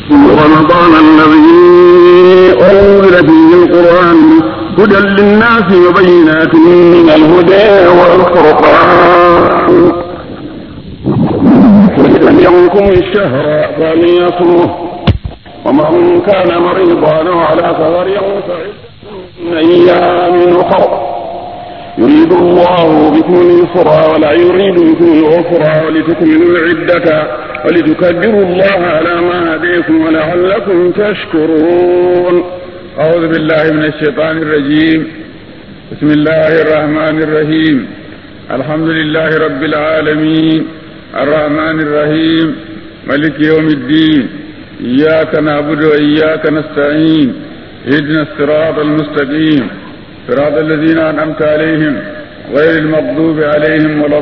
رمضان الذي أنزل فيه القرآن هدى للناس وبينات من الهدى والفرقان فمن يومكم الشهر فليصمه ومن كان مريضا أو على سفر فعدة من أيام أخر يريد الله بكم اليسر ولا يريد بكم العسر ولتكملوا العدة ولتكبروا الله على ما هديكم ولعلكم تشكرون أعوذ بالله من الشيطان الرجيم بسم الله الرحمن الرحيم الحمد لله رب العالمين الرحمن الرحيم ملك يوم الدين إياك نعبد وإياك نستعين اهدنا الصراط المستقيم صراط الذين أنعمت عليهم غير المغضوب عليهم ولا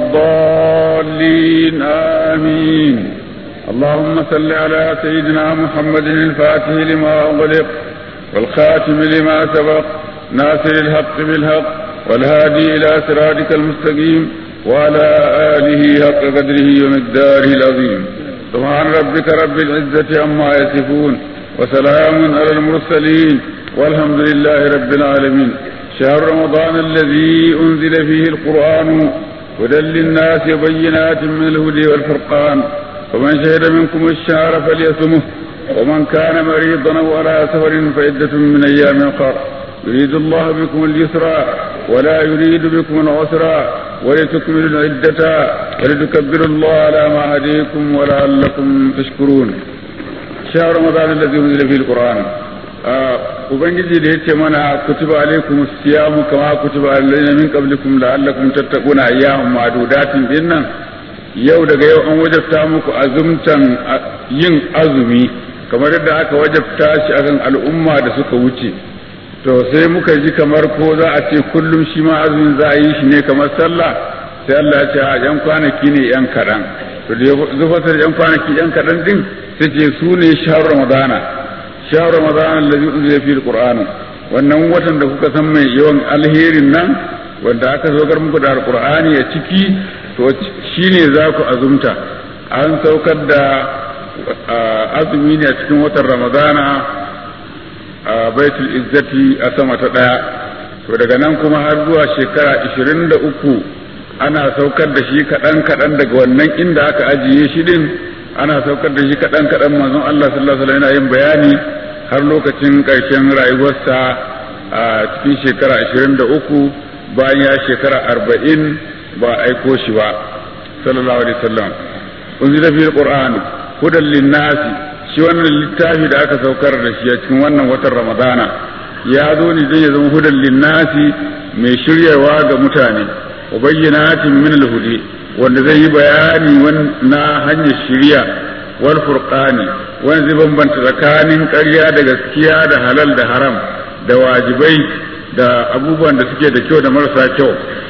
الضالين آمين اللهم صل على سيدنا محمد الفاتح لما أغلق والخاتم لما سبق ناصر الحق بالحق والهادي إلى صراطك المستقيم وعلى آله حق قدره ومقداره العظيم سبحان ربك رب العزة عما يصفون وسلام على المرسلين والحمد لله رب العالمين شهر رمضان الذي أنزل فيه القرآن هدى للناس وبينات من الهدى والفرقان ومن شهد منكم الشهر فليصمه ومن كان مريضا او على سفر فعدة من ايام اخر يريد الله بكم اليسر ولا يريد بكم العسر ولتكملوا العدة ولتكبروا الله على ما هديكم ولعلكم تشكرون شهر رمضان الذي انزل فيه القرآن ubangiji da yace mana kutiba alaikum siyamu kama kutiba alladhina min qablikum la'allakum tattaquna ayyaman ma'dudatin dinnan yau daga yau an wajabta muku azumtan yin azumi kamar yadda aka wajabta shi akan al'umma da suka wuce to sai muka ji kamar ko za a ce kullum shi ma azumin za a yi shi ne kamar sallah sai Allah ya ce a yan kwanaki ne yan kaɗan to da zufatar yan kwanaki yan kaɗan din sai ce su ne shahar ramadana shahar ramadana allazi unzila fil qur'an wannan watan da kuka san mai yawan alherin nan wanda aka zogar muku da alqur'ani a ciki to shine za ku azumta an saukar da azumi ne a cikin watan ramadana a baitul izzati a sama ta ɗaya to daga nan kuma har zuwa shekara ishirin da uku ana saukar da shi kaɗan kaɗan daga wannan inda aka ajiye shi din ana saukar da shi kaɗan kaɗan manzon Allah sallallahu alaihi yana yin bayani har lokacin ƙarshen rayuwarsa a cikin shekara ashirin da uku bayan ya shekara arba'in ba aiko shi ba sallallahu alaihi wasallam unzila fil qur'an hudan linnasi shi wannan littafi da aka saukar da shi a cikin wannan watan ramadana ya zo ne zai zama hudan linnasi mai shiryawa ga mutane wa bayyanatin min alhudi wanda zai yi bayani na hanyar shirya wal furqani wanda zai bambanta tsakanin ƙarya da gaskiya da halal da haram da wajibai da abubuwan da suke da kyau da marasa kyau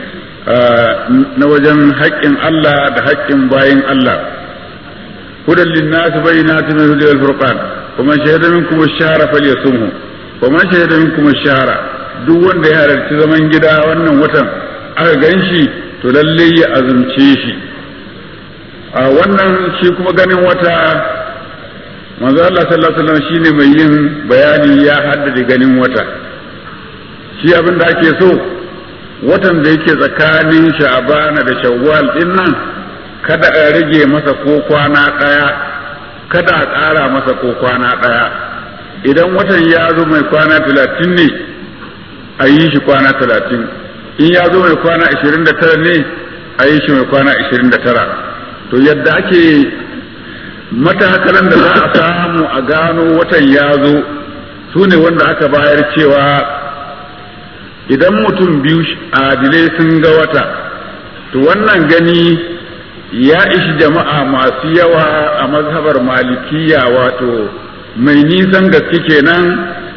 na wajen haƙƙin Allah da haƙƙin bayin Allah هدى للناس بينات من الهدى والفرقان ومن شهد منكم الشهر فليصمه ومن شهد منكم الشهر duk wanda ya halarci zaman gida wannan watan aka gan shi to lalle ya azumce shi a wannan shi kuma ganin wata manzo Allah sallallahu alaihi wasallam shine mai yin bayani ya haddade ganin wata shi abin da ake so watan da yake tsakanin sha'bana da shawwal din nan kada a rage masa ko kwana ɗaya kada a ƙara masa ko kwana ɗaya idan watan ya zo mai kwana talatin ne a yi shi kwana talatin in ya zo mai kwana ashirin da tara ne a yi shi mai kwana ashirin da tara to yadda ake matakalan da za a samu a gano watan ya zo su ne wanda aka bayar cewa idan mutum biyu adilai sun ga wata to wannan gani ya ishi jama'a masu yawa a mazhabar malikiya wato mai nisan gaske kenan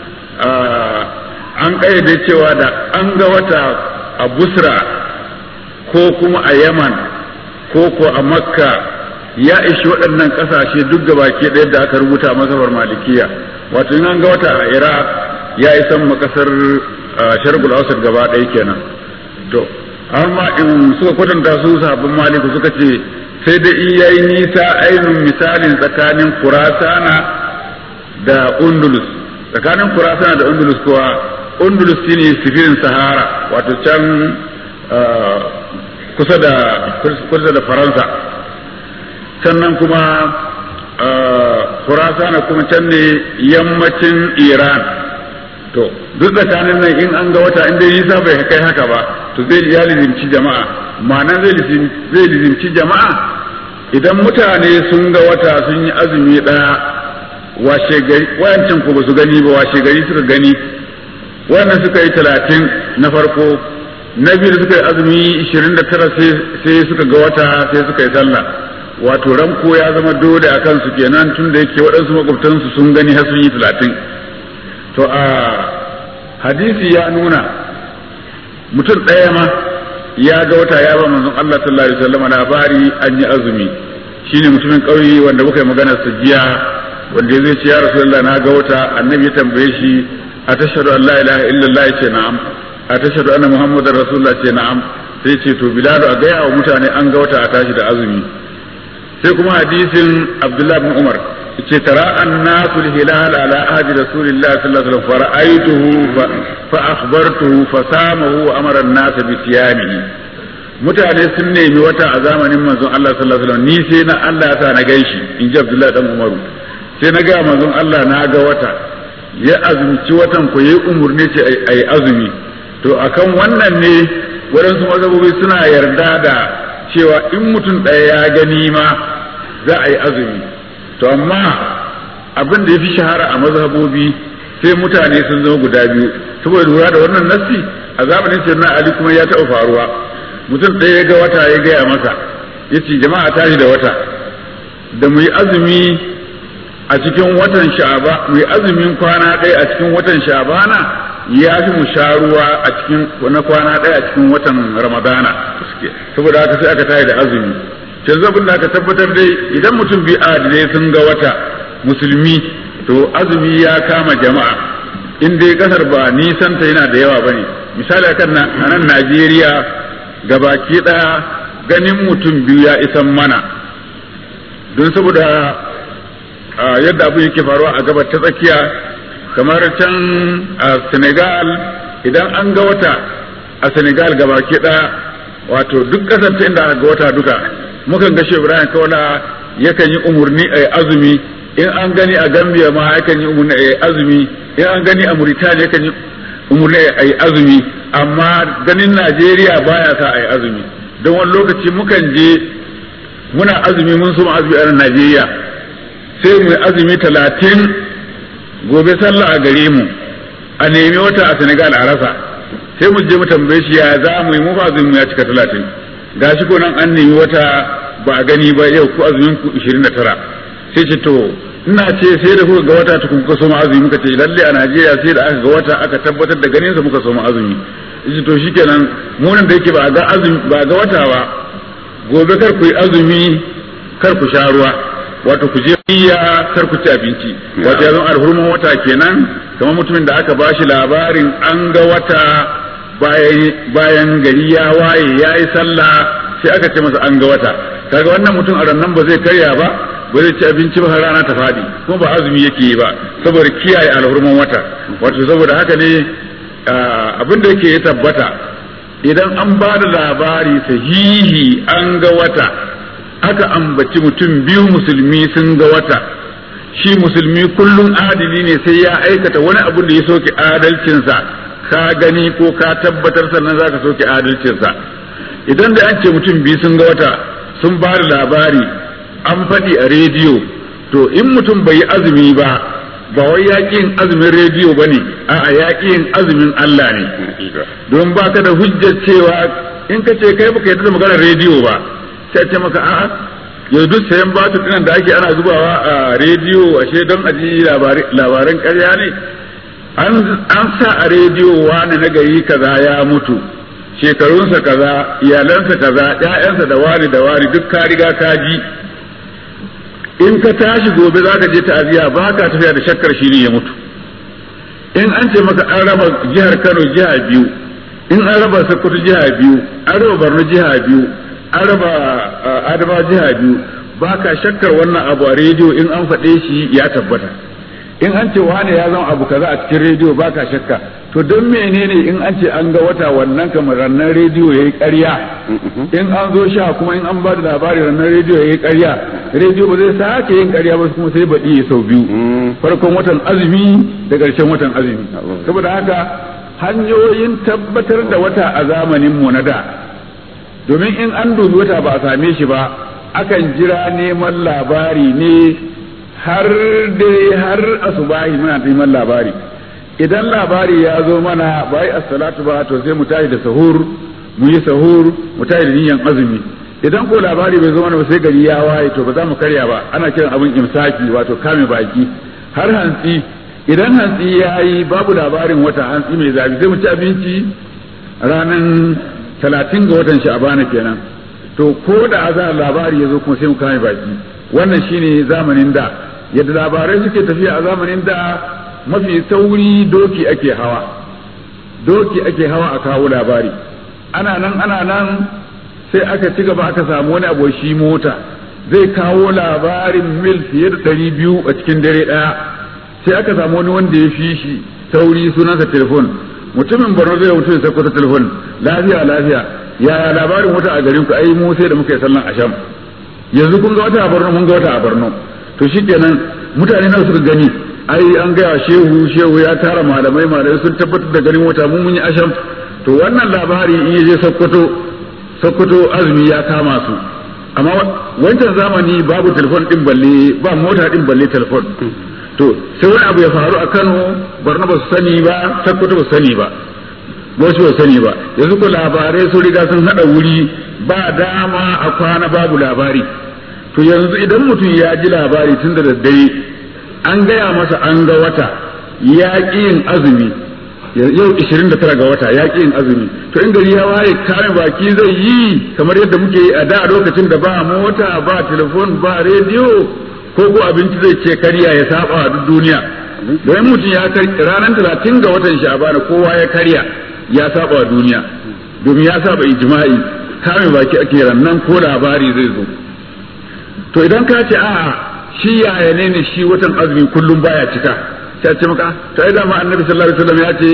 an ƙayyade cewa da an ga wata a busra ko kuma a yaman ko ko a makka ya ishi waɗannan ƙasashe duk gabaki ɗaya da aka rubuta a mazhabar malikiya wato in an ga wata a iraq ya isan ma ƙasar shargul ausar gaba ɗaya kenan to har ma in suka kwatanta su sabbin maliku suka ce sai da in yayi nisa ainihin misalin tsakanin kurasana da undulus tsakanin kurasana da undulus kuwa undulus shine sifirin sahara wato can kusa da kusa da faransa sannan kuma kurasana kuma can ne yammacin iran to duk tsakanin nan in an ga wata inda nisa bai kai haka ba to zai ya lizimci jama'a ma'ana zai lizimci jama'a idan mutane sun ga wata sun yi azumi ɗaya washe gari wayancan ko ba su gani ba washe gari suka gani wannan suka yi talatin na farko na biyu suka yi azumi ishirin da tara sai suka ga wata sai suka yi sallah wato ranko ya zama dole a kansu kenan tun da yake waɗansu makwabtansu sun gani har sun yi talatin to a hadisi ya nuna mutum ɗaya ma ya ga wata ya ba manzon Allah sallallahu alaihi wasallam labari an yi azumi shine mutumin ƙauye wanda muka yi magana sa jiya wanda ya zai ce ya rasulullah na ga wata annabi ya tambaye shi a tashhadu an la ilaha illallah ya ce na'am a tashhadu anna muhammadar rasulullah ce na'am sai ce to bilal a gaya wa mutane an ga wata a tashi da azumi sai kuma hadisin abdullahi bin umar ce tara annasu hilal ala ahdi rasulillah sallallahu alaihi wasallam fara'aituhu fa akhbartuhu fa samahu wa amara an-nas bi siyamihi mutane sun nemi wata a zamanin manzon Allah sallallahu alaihi wasallam ni sai na Allah ya sa na gaishi in ji Abdullahi dan Umaru sai na ga manzon Allah na ga wata ya azumci watan ko yayi umurni ce ai azumi to akan wannan ne waɗansu mazhabobi suna yarda da cewa in mutum ɗaya ya gani ma za a yi azumi to amma abin da ya fi shahara a mazhabobi sai mutane sun zama guda biyu saboda lura da wannan nassi a zamanin sayyidina ali kuma ya taɓa faruwa mutum ɗaya ya ga wata ya gaya masa ya ce jama'a tashi da wata da mu yi azumi a cikin watan sha'aba mu yi azumin kwana ɗaya a cikin watan sha'abana ya fi mu sha ruwa a cikin na kwana ɗaya a cikin watan ramadana saboda haka sai aka tashi da azumi yanzu abin da aka tabbatar dai idan mutum bi adilai sun ga wata musulmi to azumi ya kama jama'a in dai kasar ba nisanta yana da yawa bane misali akan a nan Najeriya gabaki daya ganin mutum biyu ya isan mana don saboda yadda abu yake faruwa a gabar ta tsakiya kamar can a Senegal idan an ga wata a Senegal gabaki daya wato duk kasar ta inda aka ga wata duka mukan ga Ibrahim Kaula yakan yi umurni a azumi in an gani a Gambia ma yakan yi umurni a azumi in an gani a Mauritania yakan yi umurni a azumi amma ganin Najeriya baya sa a yi azumi don wani lokaci mukan je muna azumi mun so azumi a Najeriya sai mu azumi talatin gobe sallah a gare mu a nemi wata a Senegal a rasa sai mu je mu tambaye shi ya za mu yi mu fa azumi ya cika talatin gashi ko nan an nemi wata ba a gani ba yau ku azumin ku 29 sai ce to ina ce sai da kuka ga wata tukun kuka soma azumi muka ce lalle a Najeriya sai da aka ga wata aka tabbatar da ganin sa muka soma azumi yace to shikenan mu nan da yake ba ga azumi ba ga wata ba gobe kar ku yi azumi kar ku sha ruwa wato ku je iya kar ku ci abinci wato ya zama alhurman wata kenan kamar mutumin da aka bashi labarin an ga wata bayan gari ya waye ya yi sallah sai aka ce masa an ga wata kaga wannan mutum a rannan ba zai karya ba ba zai ci abinci ba har rana ta faɗi kuma ba azumi yake yi ba saboda kiyaye alhurman wata wato saboda haka ne abin da yake ya tabbata idan an ba da labari sahihi an ga wata aka ambaci mutum biyu musulmi sun ga wata shi musulmi kullum adili ne sai ya aikata wani abu da ya soke adalcinsa ka gani ko ka tabbatar sannan za ka soke adalcinsa idan da an ce mutum biyu sun ga wata sun ba da labari an faɗi a rediyo to in mutum bai yi azumi ba ba wai yaƙin azumin rediyo ba ne a'a yaƙin azumin Allah ne don ba ka da hujjar cewa in ka ce kai baka yarda da maganar rediyo ba sai ce maka a'a yau duk sayan batu dinan da ake ana zubawa a rediyo ashe don aji labaran ƙarya ne an sa a rediyo wani na gari kaza ya mutu shekarunsa kaza iyalansa kaza ƴaƴansa da wani da wani duk ka riga ka ji in ka tashi gobe za ka je ta'aziya ba ka tafiya da shakkar shi ne ya mutu in an ce maka an raba jihar Kano jiha biyu in an raba Sokoto jiha biyu an raba Borno jiha biyu an raba Adama jiha biyu ba ka shakkar wannan abu a rediyo in an faɗe shi ya tabbata in an ce wane ya zama abu kaza a cikin rediyo baka shakka to don menene in an ce an ga wata wannan kamar rannan rediyo yayi ƙarya in an zo sha kuma in an ba da labari rannan rediyo yayi ƙarya rediyo ba zai sake yin ƙarya ba kuma sai baɗi ya sau biyu farkon watan azumi da ƙarshen watan azumi saboda haka hanyoyin tabbatar da wata a zamanin mu na da domin in an dubi wata ba a same shi ba akan jira neman labari ne har dai har asubahi muna neman labari idan labari ya zo mana bai as-salatu ba to sai mu tashi da sahur mu yi sahur mu tashi da niyan azumi idan ko labari bai zo mana ba sai gari ya waye to ba za mu karya ba ana kiran abin imsaki wato kame baki har hantsi idan hantsi ya yi babu labarin wata hantsi mai zafi sai mu ci abinci ranar talatin ga watan sha'abana kenan to ko da azar labari ya zo kuma sai mu kame baki wannan shine zamanin da yadda labarai suke tafiya a zamanin da mafi sauri doki ake hawa doki ake hawa a kawo labari ana nan ana nan sai aka ci gaba aka samu wani abu shi mota zai kawo labarin mil fiye da ɗari biyu a cikin dare ɗaya sai aka samu wani wanda ya fi shi sauri sunansa telefon mutumin borno zai mutu ya sako ta telefon lafiya lafiya yaya labarin wata a garin ku ai mu sai da muka yi sallan asham yanzu kun ga wata a borno mun ga wata a borno to shikenan mutane nawa suka gani ai an gaya shehu shehu ya tara malamai malamai sun tabbatar da garin wata mun mun yi asham to wannan labari in ya je sokoto sokoto azumi ya kama su amma wancan zamani babu telefon din balle ba mota din balle telefon to sai wani abu ya faru a Kano Borno ba su sani ba Sokoto ba su sani ba wasu ba sani ba yanzu ko labarai sun riga sun hada wuri ba dama a kwana babu labari to yanzu idan mutum ya ji labari tun da daddare an gaya masa an ga wata ya ƙi yin azumi yau 29 ga wata ya ƙi yin azumi to in gari ya waye kame baki zai yi kamar yadda muke yi a da lokacin da ba mota ba telefon ba rediyo ko ko abinci zai ce karya ya saba a duk duniya don mutum ya ranar talatin ga watan sha'ban kowa ya karya ya saba a duniya domin ya saba ijma'i kame baki ake rannan ko labari zai zo to idan ka ce a'a shi yaya ne ne shi watan azumi kullum baya cika sai ce maka to ai dama annabi sallallahu alaihi wasallam ya ce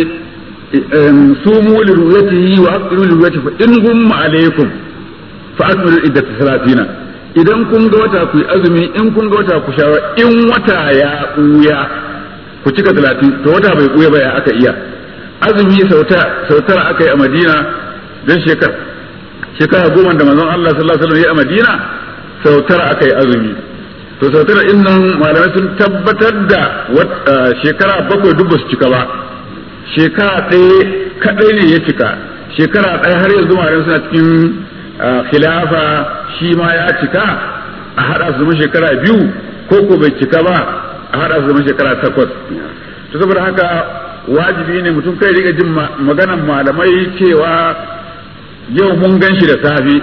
sumu li ru'yatihi wa aqru li ru'yatihi fa in gumma alaikum fa akmilu iddat salatina idan kun ga wata ku yi azumi in kun ga wata ku shawa in wata ya ɓuya ku cika talatin to wata bai ɓuya ba ya aka iya azumi sautar aka yi a madina don shekar shekara goma da manzon Allah sallallahu alaihi wasallam ya a madina sautar aka yi azumi to sautar in nan malamai sun tabbatar da shekara bakwai duk ba su cika ba shekara ɗaya kaɗai ne ya cika shekara ɗaya har yanzu malamai suna cikin khilafa shi ma ya cika a haɗa su zama shekara biyu ko ko bai cika ba a haɗa su zama shekara takwas to saboda haka wajibi ne mutum kai riga jin maganan malamai cewa yau mun gan shi da safe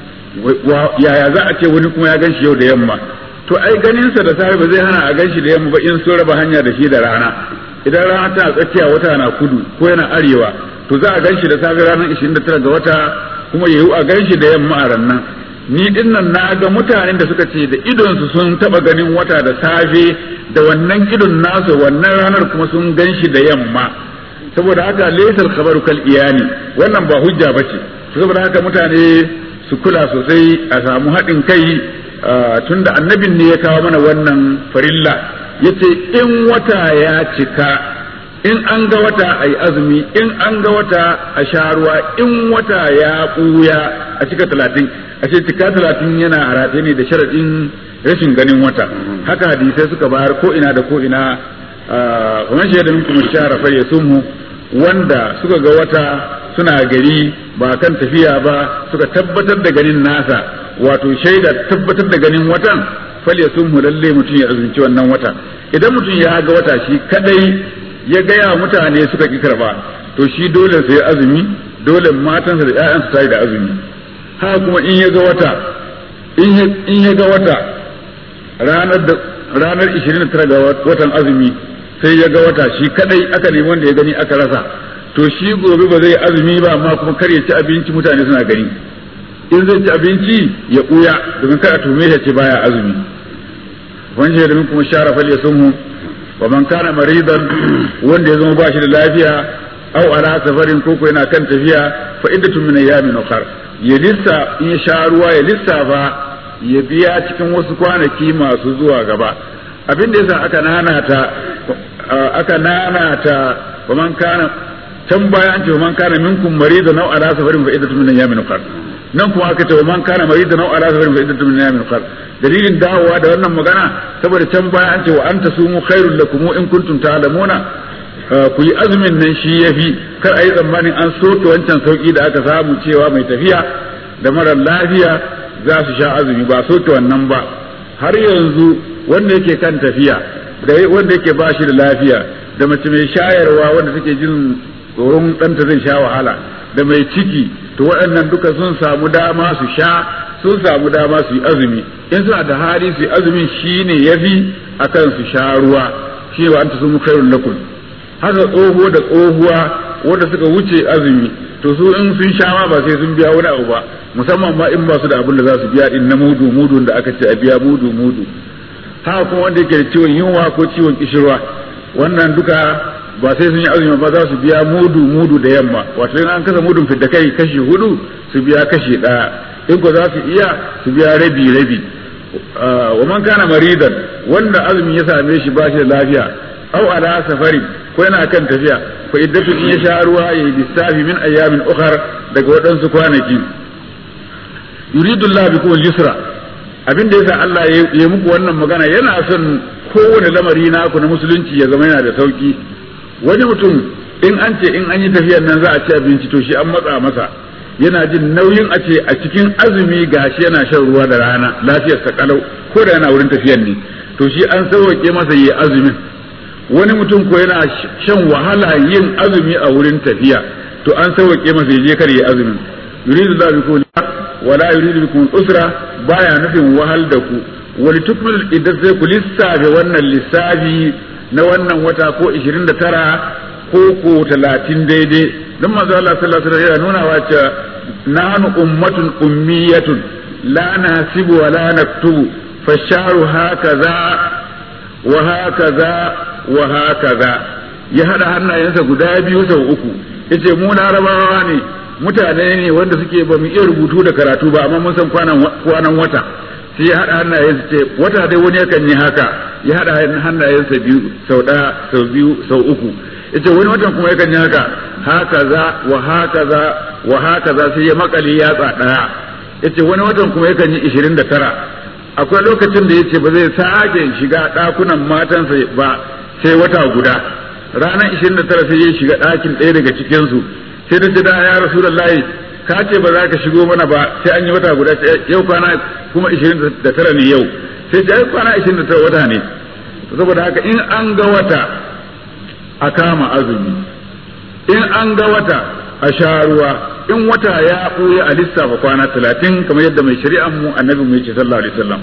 yaya za a ce wani kuma ya gan shi yau da yamma to ai ganinsa da safe ba zai hana a gan shi da yamma ba in sun raba hanya da shi da rana idan rana tana tsakiya wata na kudu ko yana arewa to za a gan shi da safe ranar 29 ga wata kuma yayi a gan shi da yamma a rannan ni din nan na ga mutanen da suka ce da idonsu sun taba ganin wata da safe da wannan idon nasu wannan ranar kuma sun gan shi da yamma saboda haka laysal khabaru kal iyani wannan ba hujja bace saboda haka mutane su kula sosai a samu haɗin kai tunda annabin ne ya kawo mana wannan farilla yace in wata ya cika in an ga wata a yi azumi in an ga wata a sha ruwa in wata ya ɓuya a cika talatin a ce cika talatin yana harate ne da sharaɗin rashin ganin wata haka hadisai suka bayar ko ina da ko ina kuma shaida min kuma shara fa yasumu wanda suka ga wata suna gari ba kan tafiya ba suka tabbatar da ganin nasa wato shaida tabbatar da ganin watan fal yasumhu lalle mutum ya azumci wannan wata idan mutum ya ga wata shi kadai ya gaya mutane suka ki karba to shi dole sai azumi dole matansa da ƴaƴansa tayi da azumi haka kuma in ya ga wata in ya ga wata ranar da ranar 29 ga watan azumi sai ya ga wata shi kadai aka nemi wanda ya gani aka rasa to shi gobe ba zai azumi ba amma kuma kar ya ci abinci mutane suna gani in zai ci abinci ya ɓuya domin kada tume ya ce baya azumi wani da kuma shara fal ya sunhu wa man kana maridan wanda ya zama ba shi da lafiya aw ala safarin ko yana kan tafiya fa iddatun min ayyamin ukhra ya lissa in ya sha ruwa ya lissafa ya biya cikin wasu kwanaki masu zuwa gaba abin da yasa aka nanata aka nanata wa man kana can baya an ce wa man kana minkum maridan aw ala safarin fa iddatun min ayyamin ukhra nan kuma aka ce wa man kana maridan aw ala safarin fa iddatun min ayyamin ukhra dalilin dawowa da wannan magana saboda can baya an ce wa anta sumu khairul lakum in kuntum ta'lamuna ku yi azumin nan shi yafi kar a yi tsammanin an soke wancan sauki da aka samu cewa mai tafiya da marar lafiya za su sha azumi ba soke wannan ba har yanzu wanda yake kan tafiya da wanda yake ba shi da lafiya da mace mai shayarwa wanda take jin tsoron ɗanta zai sha wahala da mai ciki to waɗannan duka sun samu dama su sha sun samu dama su yi azumi in suna da hali su yi azumin shi ne ya fi a kan su sha ruwa shi ba an ta sun khairun lakum haka tsoho da tsohuwa wanda suka wuce azumi to su in sun sha ma ba sai sun biya wani abu ba musamman ma in ba su da abin da za su biya din na mudu mudu da aka ce a biya mudu mudu haka kuma wanda yake da ciwon yunwa ko ciwon kishirwa wannan duka ba sai sun yi azumi ba za su biya mudu mudu da yamma wato in an kasa mudun fidda kai kashi hudu su biya kashi ɗaya in ko za su iya su biya rabi rabi wa man kana maridan wanda azumi ya same shi ba shi da lafiya au ala safari ko yana kan tafiya fa iddatu in ya sha ruwa yayi lissafi min ayyamin ukhar daga waɗansu kwanaki yuridu Allah bikum al-yusra abin da yasa Allah ya muku wannan magana yana son kowane lamari naku na musulunci ya zama yana da sauki wani mutum in an ce in an yi tafiyar nan za a ci abinci to shi an matsa masa yana jin nauyin a ce a cikin azumi gashi yana shan ruwa da rana lafiyar sa kalau ko da yana wurin tafiyar ne to shi an sauke masa yi azumin wani mutum ko yana shan wahala yin azumi a wurin tafiya to an sauke masa ya je kar yi azumin yuridu la bikum wala yuridu bikum usra baya nufin wahal da ku wani tukmil idan sai ku lissafe wannan lissafi na wannan wata ko 29 ko ko 30 daidai don manzo Allah sallallahu alaihi wasallam yana nuna wa cewa nahnu ummatun ummiyatun la nasibu wa la naktubu fasharu hakaza wa hakaza wa hakaza ya hada hannayensa guda biyu sau uku yace mu larabawa ne mutane ne wanda suke ba mu iya rubutu da karatu ba amma mun san kwanan wata sai ya haɗa hannayensa ce wata dai wani yakan yi haka ya haɗa hannayensa biyu sau ɗaya sau biyu sau uku yace wani watan kuma yakan yi haka haka za wa haka za wa haka za sai ya makali yatsa ɗaya yace wani watan kuma yakan yi ishirin da tara akwai lokacin da yace ba zai sake shiga ɗakunan matansa ba sai wata guda ranar ishirin da tara sai ya shiga ɗakin ɗaya daga cikinsu sai da da ya rasulullahi ka ce ba za ka shigo mana ba sai an yi wata guda yau kwana kuma 29 ne yau sai ta kwana 29 wata ne saboda haka in an ga wata a kama azumi in an ga wata a sha ruwa in wata ya ɓuya a lissafa kwana 30 kamar yadda mai shari'an mu annabi mu yace sallallahu alaihi wasallam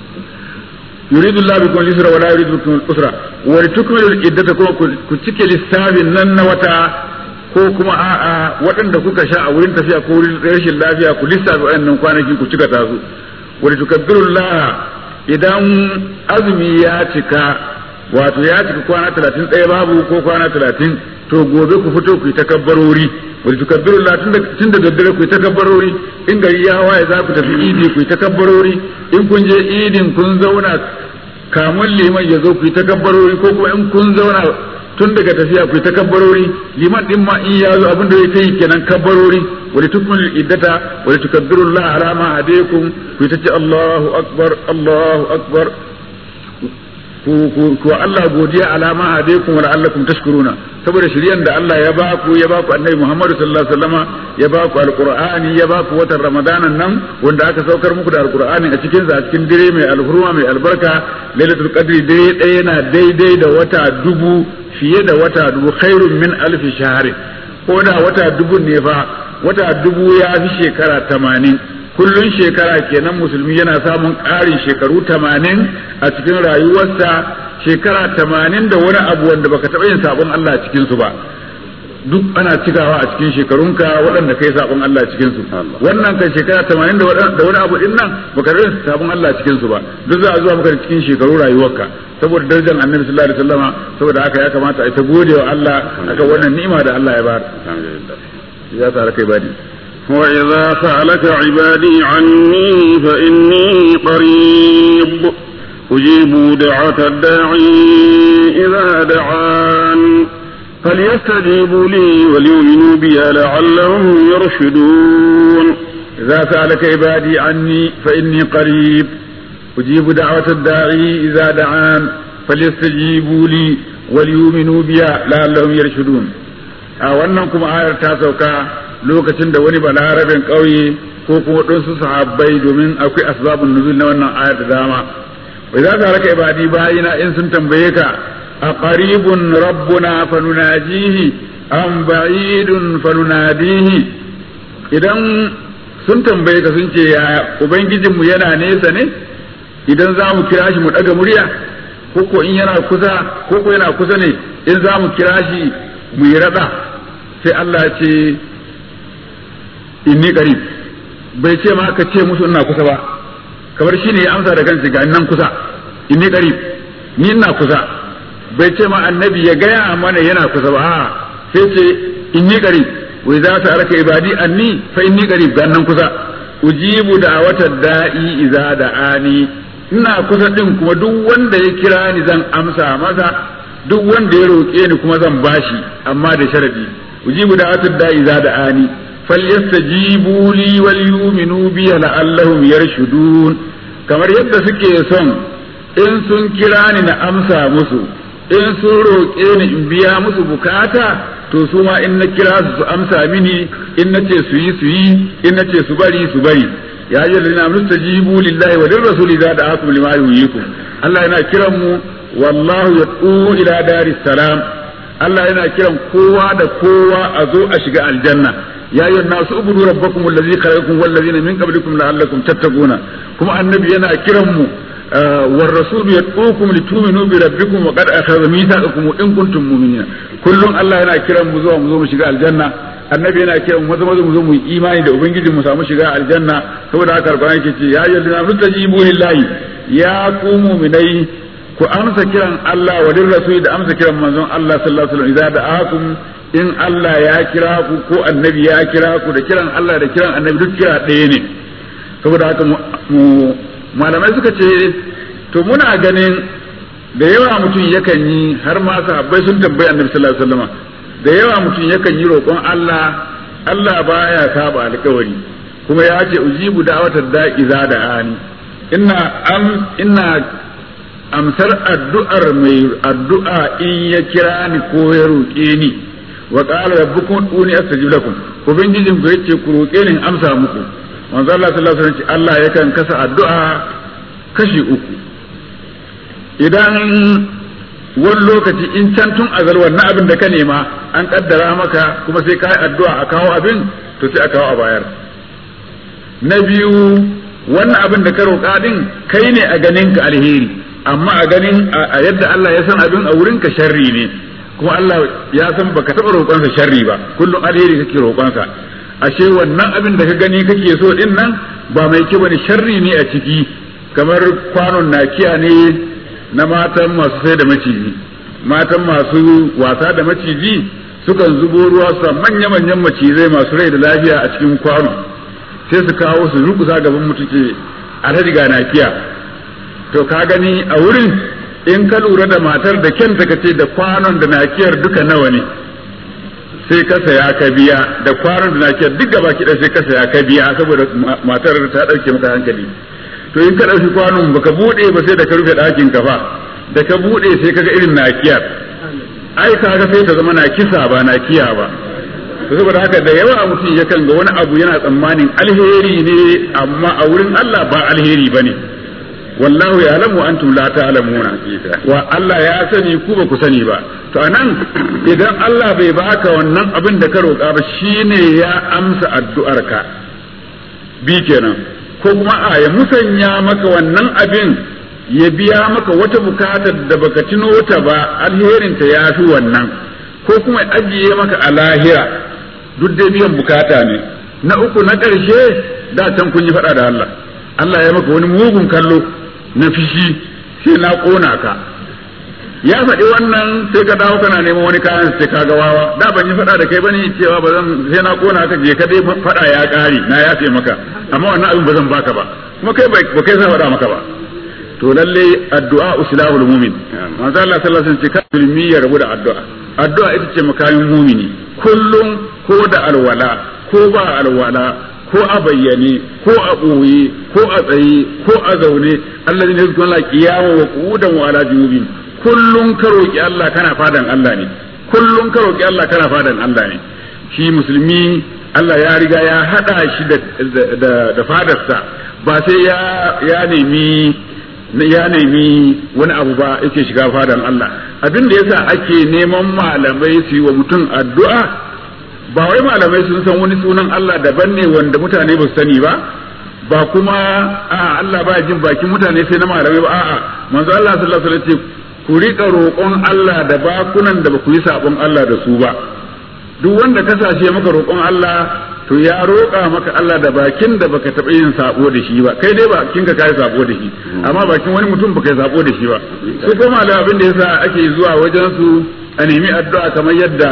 yuridu Allah bikum al-yusra wa la yuridu bikum al-usra wa litukmilu al-iddata kuma ku cike lissafin nan na wata ko kuma a'a waɗanda kuka sha a wurin tafiya ko wurin rashin lafiya ku lissafi waɗannan kwanaki ku cika ta su wa tukabbirullah idan azumi ya cika wato ya cika kwana talatin ɗaya babu ko kwana talatin to gobe ku fito ku yi takabbarori wa tukabbirullah tun da daddare ku yi takabbarori in gari ya waye za ku tafi idi ku yi takabbarori in kun je idin kun zauna kamun liman ya zo ku yi takabbarori ko kuma in kun zauna tun daga tafiya ku ta kabbarori liman din ma in ya zo abin da ya yi kenan kabbarori wani tukmin iddata wani tukabbirullah ala ma hadaykum ku ta ce Allahu akbar Allahu akbar ku Allah godiya ala ma hadaykum wa la'allakum tashkuruna saboda shiryan da Allah ya ba ku ya ba ku annabi Muhammad sallallahu alaihi wasallama ya ba ku alqur'ani ya ba ku watan ramadanan nan wanda aka saukar muku da alqur'ani a cikin a cikin dire mai alhurma mai albarka lailatul qadri dai ɗaya yana daidai da wata dubu fiye da wata dubu khairun min alfi shahari ko da wata dubu ne fa wata dubu ya fi shekara tamanin kullun shekara kenan musulmi yana samun ƙarin shekaru tamanin a cikin rayuwarsa shekara tamanin da wani abu wanda baka taɓa yin sabon Allah a cikinsu ba duk ana cikawa a cikin shekarunka waɗanda kai sabon Allah cikin su wannan kan shekara 80 da wani abu din nan baka rasa sabon Allah cikin su ba duk za a zuwa maka cikin shekaru rayuwarka saboda darajar Annabi sallallahu alaihi wasallama saboda haka ya kamata a ta gode wa Allah aka wannan ni'ima da Allah ya bayar alhamdulillah ya tsara kai badi وإذا سألك عبادي عني فإني قريب أجيب دعوة الداعي إذا دعان فليستجيبوا لي وليؤمنوا بي لعلهم يرشدون إذا سألك عبادي عني فإني قريب أجيب دعوة الداعي إذا دعان فليستجيبوا لي وليؤمنوا بي لعلهم يرشدون a wannan kuma ayar ta sauka lokacin da wani balarabin ƙauye ko kuma ɗansu sahabbai domin akwai asbabun nuzul na wannan ayar da dama wai za ka raka ibadi bayina in sun tambaye ka a qaribun rabbuna fanunajihi am ba'idun fanunadihi idan sun tambaye ka sun ce ya ubangijinmu yana nesa ne idan za mu kira shi mu ɗaga murya ko ko in yana kusa ko ko yana kusa ne in za mu kira shi mu yi raɗa sai Allah ce inni qarib bai ce ma ka ce musu ina kusa ba kamar shine ya amsa da kansa ga nan kusa inni qarib ni ina kusa bai ce ma annabi ya gaya mana yana kusa ba a'a sai ce inni qarib wa idza sa'alaka ibadi anni fa inni qarib ga nan kusa ujibu da'watad da'i idza da'ani ina kusa din kuma duk wanda ya kira ni zan amsa masa duk wanda ya roƙe ni kuma zan bashi amma da sharadi ujibu da'watad da'i idza da'ani falyastajibu li wal yu'minu bi la'allahum yarshudun kamar yadda suke son in sun kira ni na amsa musu in sun roƙe ni in biya musu bukata to su ma in na kira su su amsa mini in na ce su yi su yi in na ce su bari su bari ya yi lalina mustajibu lillahi wa lirrasuli za da akum lima yuyikum Allah yana kiran mu wallahu yad'u ila daris salam Allah yana kiran kowa da kowa a zo a shiga aljanna ya yi nasu ubudu rabbakum allazi khalaqakum wal ladina min qablikum la'allakum tattaquna kuma annabi yana kiran mu war rasul yad'ukum litu'minu bi rabbikum wa qad akhadha mithaqakum in kuntum mu'minina kullum Allah yana kiran mu zuwa mu zo mu shiga aljanna annabi yana kiran mu maza mu zo mu yi imani da ubangiji mu samu shiga aljanna saboda haka alquran yake ce ya ayyuhallazina amanu tajibu lillahi ya ku mu'minai ku amsa kiran Allah wa lirrasul da amsa kiran manzon Allah sallallahu alaihi wasallam idza da'akum in Allah ya kira ku ko annabi ya kira ku da kiran Allah da kiran annabi duk kira ɗaya ne saboda haka mu malamai suka ce to muna ganin da yawa mutum yakan yi har ma sahabbai sun tambayi annabi sallallahu alaihi wasallam da yawa mutum yakan yi roƙon Allah Allah baya saba alƙawari kuma ya ce ujibu da'watar da'i za da ani ina am ina amsar addu'ar mai addu'a in ya kira ni ko ya roƙe ni wa qala rabbukum uni astajib lakum ubangijin ku yace ku roƙe ni amsa muku manzo Allah sallallahu alaihi wasallam Allah yakan kasa addu'a kashi uku idan wani lokaci in can tun azal wannan abin da ka nema an kaddara maka kuma sai ka yi addu'a a kawo abin to sai a kawo a bayar na biyu wannan abin da ka roƙa din kai ne a ganin ka alheri amma a ganin a yadda Allah ya san abin a wurin ka sharri ne kuma Allah ya san baka taɓa roƙonsa sharri ba kullum alheri kake roƙonsa ashe wannan abin da ka gani kake so din nan ba mai kyau bane sharri ne a ciki kamar kwanon nakiya ne na matan masu sai da maciji matan masu wasa da maciji sukan zubo ruwa su manya-manyan macizai masu rai da lafiya a cikin kwano sai su kawo su rukusa gaban mutum ce alhaji ga nakiya to ka gani a wurin in ka lura da matar da kyanta ka ce da kwanon da nakiyar duka nawa ne sai ka saya ka biya da kwanon da nakiyar duk gaba kiɗa sai ka saya ka biya saboda matar ta ɗauke maka hankali to in ka ɗauki kwanon baka buɗe ba sai da ka rufe ɗakin ka fa da ka buɗe sai ka ga irin nakiyar ai kaga sai ta zama na kisa ba na kiya ba to saboda haka da yawa mutum yakan ga wani abu yana tsammanin alheri ne amma a wurin Allah ba alheri bane wallahu ya alamu antum la ta'lamuna wa Allah ya sani ku ba ku sani ba to anan idan Allah bai baka wannan abin da ka roƙa ba shine ya amsa addu'arka bi kenan ko kuma a ya musanya maka wannan abin ya biya maka wata bukatar da baka tuno ta ba alherinta ya fi wannan ko kuma ya ajiye maka a lahira duk dai biyan bukata ne na uku na ƙarshe da can kun yi faɗa da Allah Allah ya maka wani mugun kallo na fishi sai na ƙona ka ya faɗi wannan sai ka dawo kana neman wani kayan sai ka ga wawa da ban yi faɗa da kai bane cewa ba zan sai na ƙona ka je ka dai faɗa ya ƙare na yafe maka amma wannan abin ba zan baka ba kuma kai ba kai sa faɗa maka ba to lalle addu'a uslahul mu'min manzo Allah sallallahu alaihi wasallam ce kalmi ya rabu da addu'a addu'a ita ce makamin mumini kullum ko da alwala ko ba alwala ko a bayyane ko a ɓoye ko a tsaye ko a zaune Allah ne zuwa Allah kiyama wa qudan wa ala junubin kullum ka roki Allah kana fadan Allah ne kullum ka roki Allah kana fadan Allah ne shi musulmi Allah ya riga ya hada shi da da fadarsa ba sai ya ya nemi ya nemi wani abu ba yake shiga fadan Allah abin da yasa ake neman malamai su yi wa mutum addu'a ba wai malamai sun san wani sunan Allah daban ne wanda mutane ba su sani ba ba kuma a Allah ba jin bakin mutane sai na malamai ba a'a manzo Allah sallallahu alaihi wasallam ce ku rika roƙon Allah da bakunan da ba ku yi sabon Allah da su ba duk wanda ka sashe maka roƙon Allah to ya roƙa maka Allah da bakin da baka taɓa yin sabo da shi ba kai dai bakin ka kai sabo da shi amma bakin wani mutum baka yi sabo da shi ba su ko malamai abin da yasa ake zuwa wajen su a nemi addu'a kamar yadda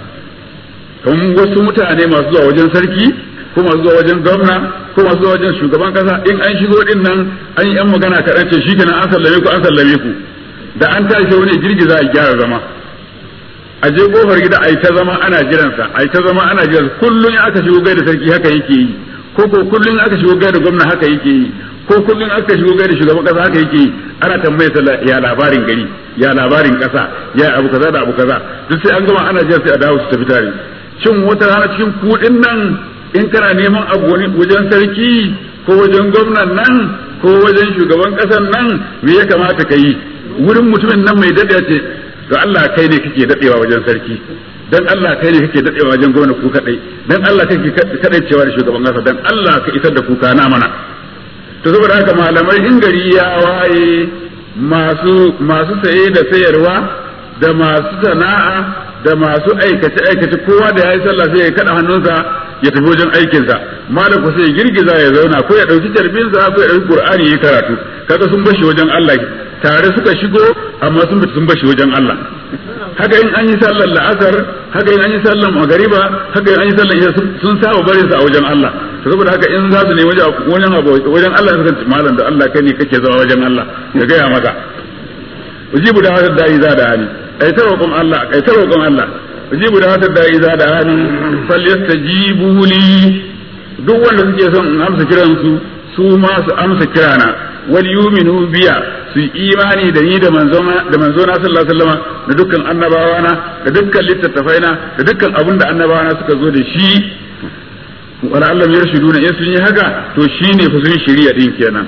kamar wasu mutane masu zuwa wajen sarki ko masu zuwa wajen gwamna ko masu zuwa wajen shugaban kasa in an shigo din nan an yi yan magana kaɗan ce shikenan an sallame ku an sallame ku da an tashi wani girgiza a gyara zama a je kofar gida a yi ta zama ana jiransa a yi ta zama ana jiransa kullum in aka shigo gaida sarki haka yake yi ko ko kullum in aka shigo gaida gwamna haka yake yi ko kullum aka shigo gaida shugaban kasa haka yake yi ana tambaye ta ya labarin gari ya labarin kasa ya abu kaza da abu kaza duk sai an gama ana jira sai a dawo su tafi tare shin wata rana cikin kuɗin nan in kana neman abu wani wajen sarki ko wajen gwamnan nan ko wajen shugaban ƙasan nan me ya kamata ka yi wurin mutumin nan mai daɗe ce ga Allah kai ne kake daɗewa wajen sarki dan Allah kai ne kake daɗewa wajen gwamna ku kadai dan Allah kake kadai cewa da shugaban ƙasa dan Allah ka isar da kuka na mana to saboda haka malamai in gari ya waye masu masu saye da sayarwa da masu sana'a da masu aikace aikace kowa da yayi sallah sai ya kada hannunsa ya tafi wajen aikinsa malam ko sai ya girgiza ya zauna ko ya dauki tarbinsa ko ya dauki qur'ani ya karatu kaga sun bashi wajen Allah tare suka shigo amma sun fita sun bashi wajen Allah haka in an yi sallar la'asar haka in an yi sallar magariba haka in an yi sallar isha sun saba barin sa a wajen Allah saboda haka in za su ne wajen wajen Allah suka ce malam da Allah kai ne kake zama wajen Allah ka gaya maka ujibu da hadar da'i za da hali ai ta roƙon Allah ai ta roƙon Allah ujibu da hadar da'i za da hali falyastajibu li duk wanda suke son in amsa kiran su su ma su amsa kirana wal yuminu biya su imani da ni da manzona da manzona sallallahu alaihi wasallam da dukkan annabawa na da dukkan littattafai na da dukkan abin da annabawa na suka zo da shi wala Allah ya shiruna in sun yi haka to shine fa sun shiriya din kenan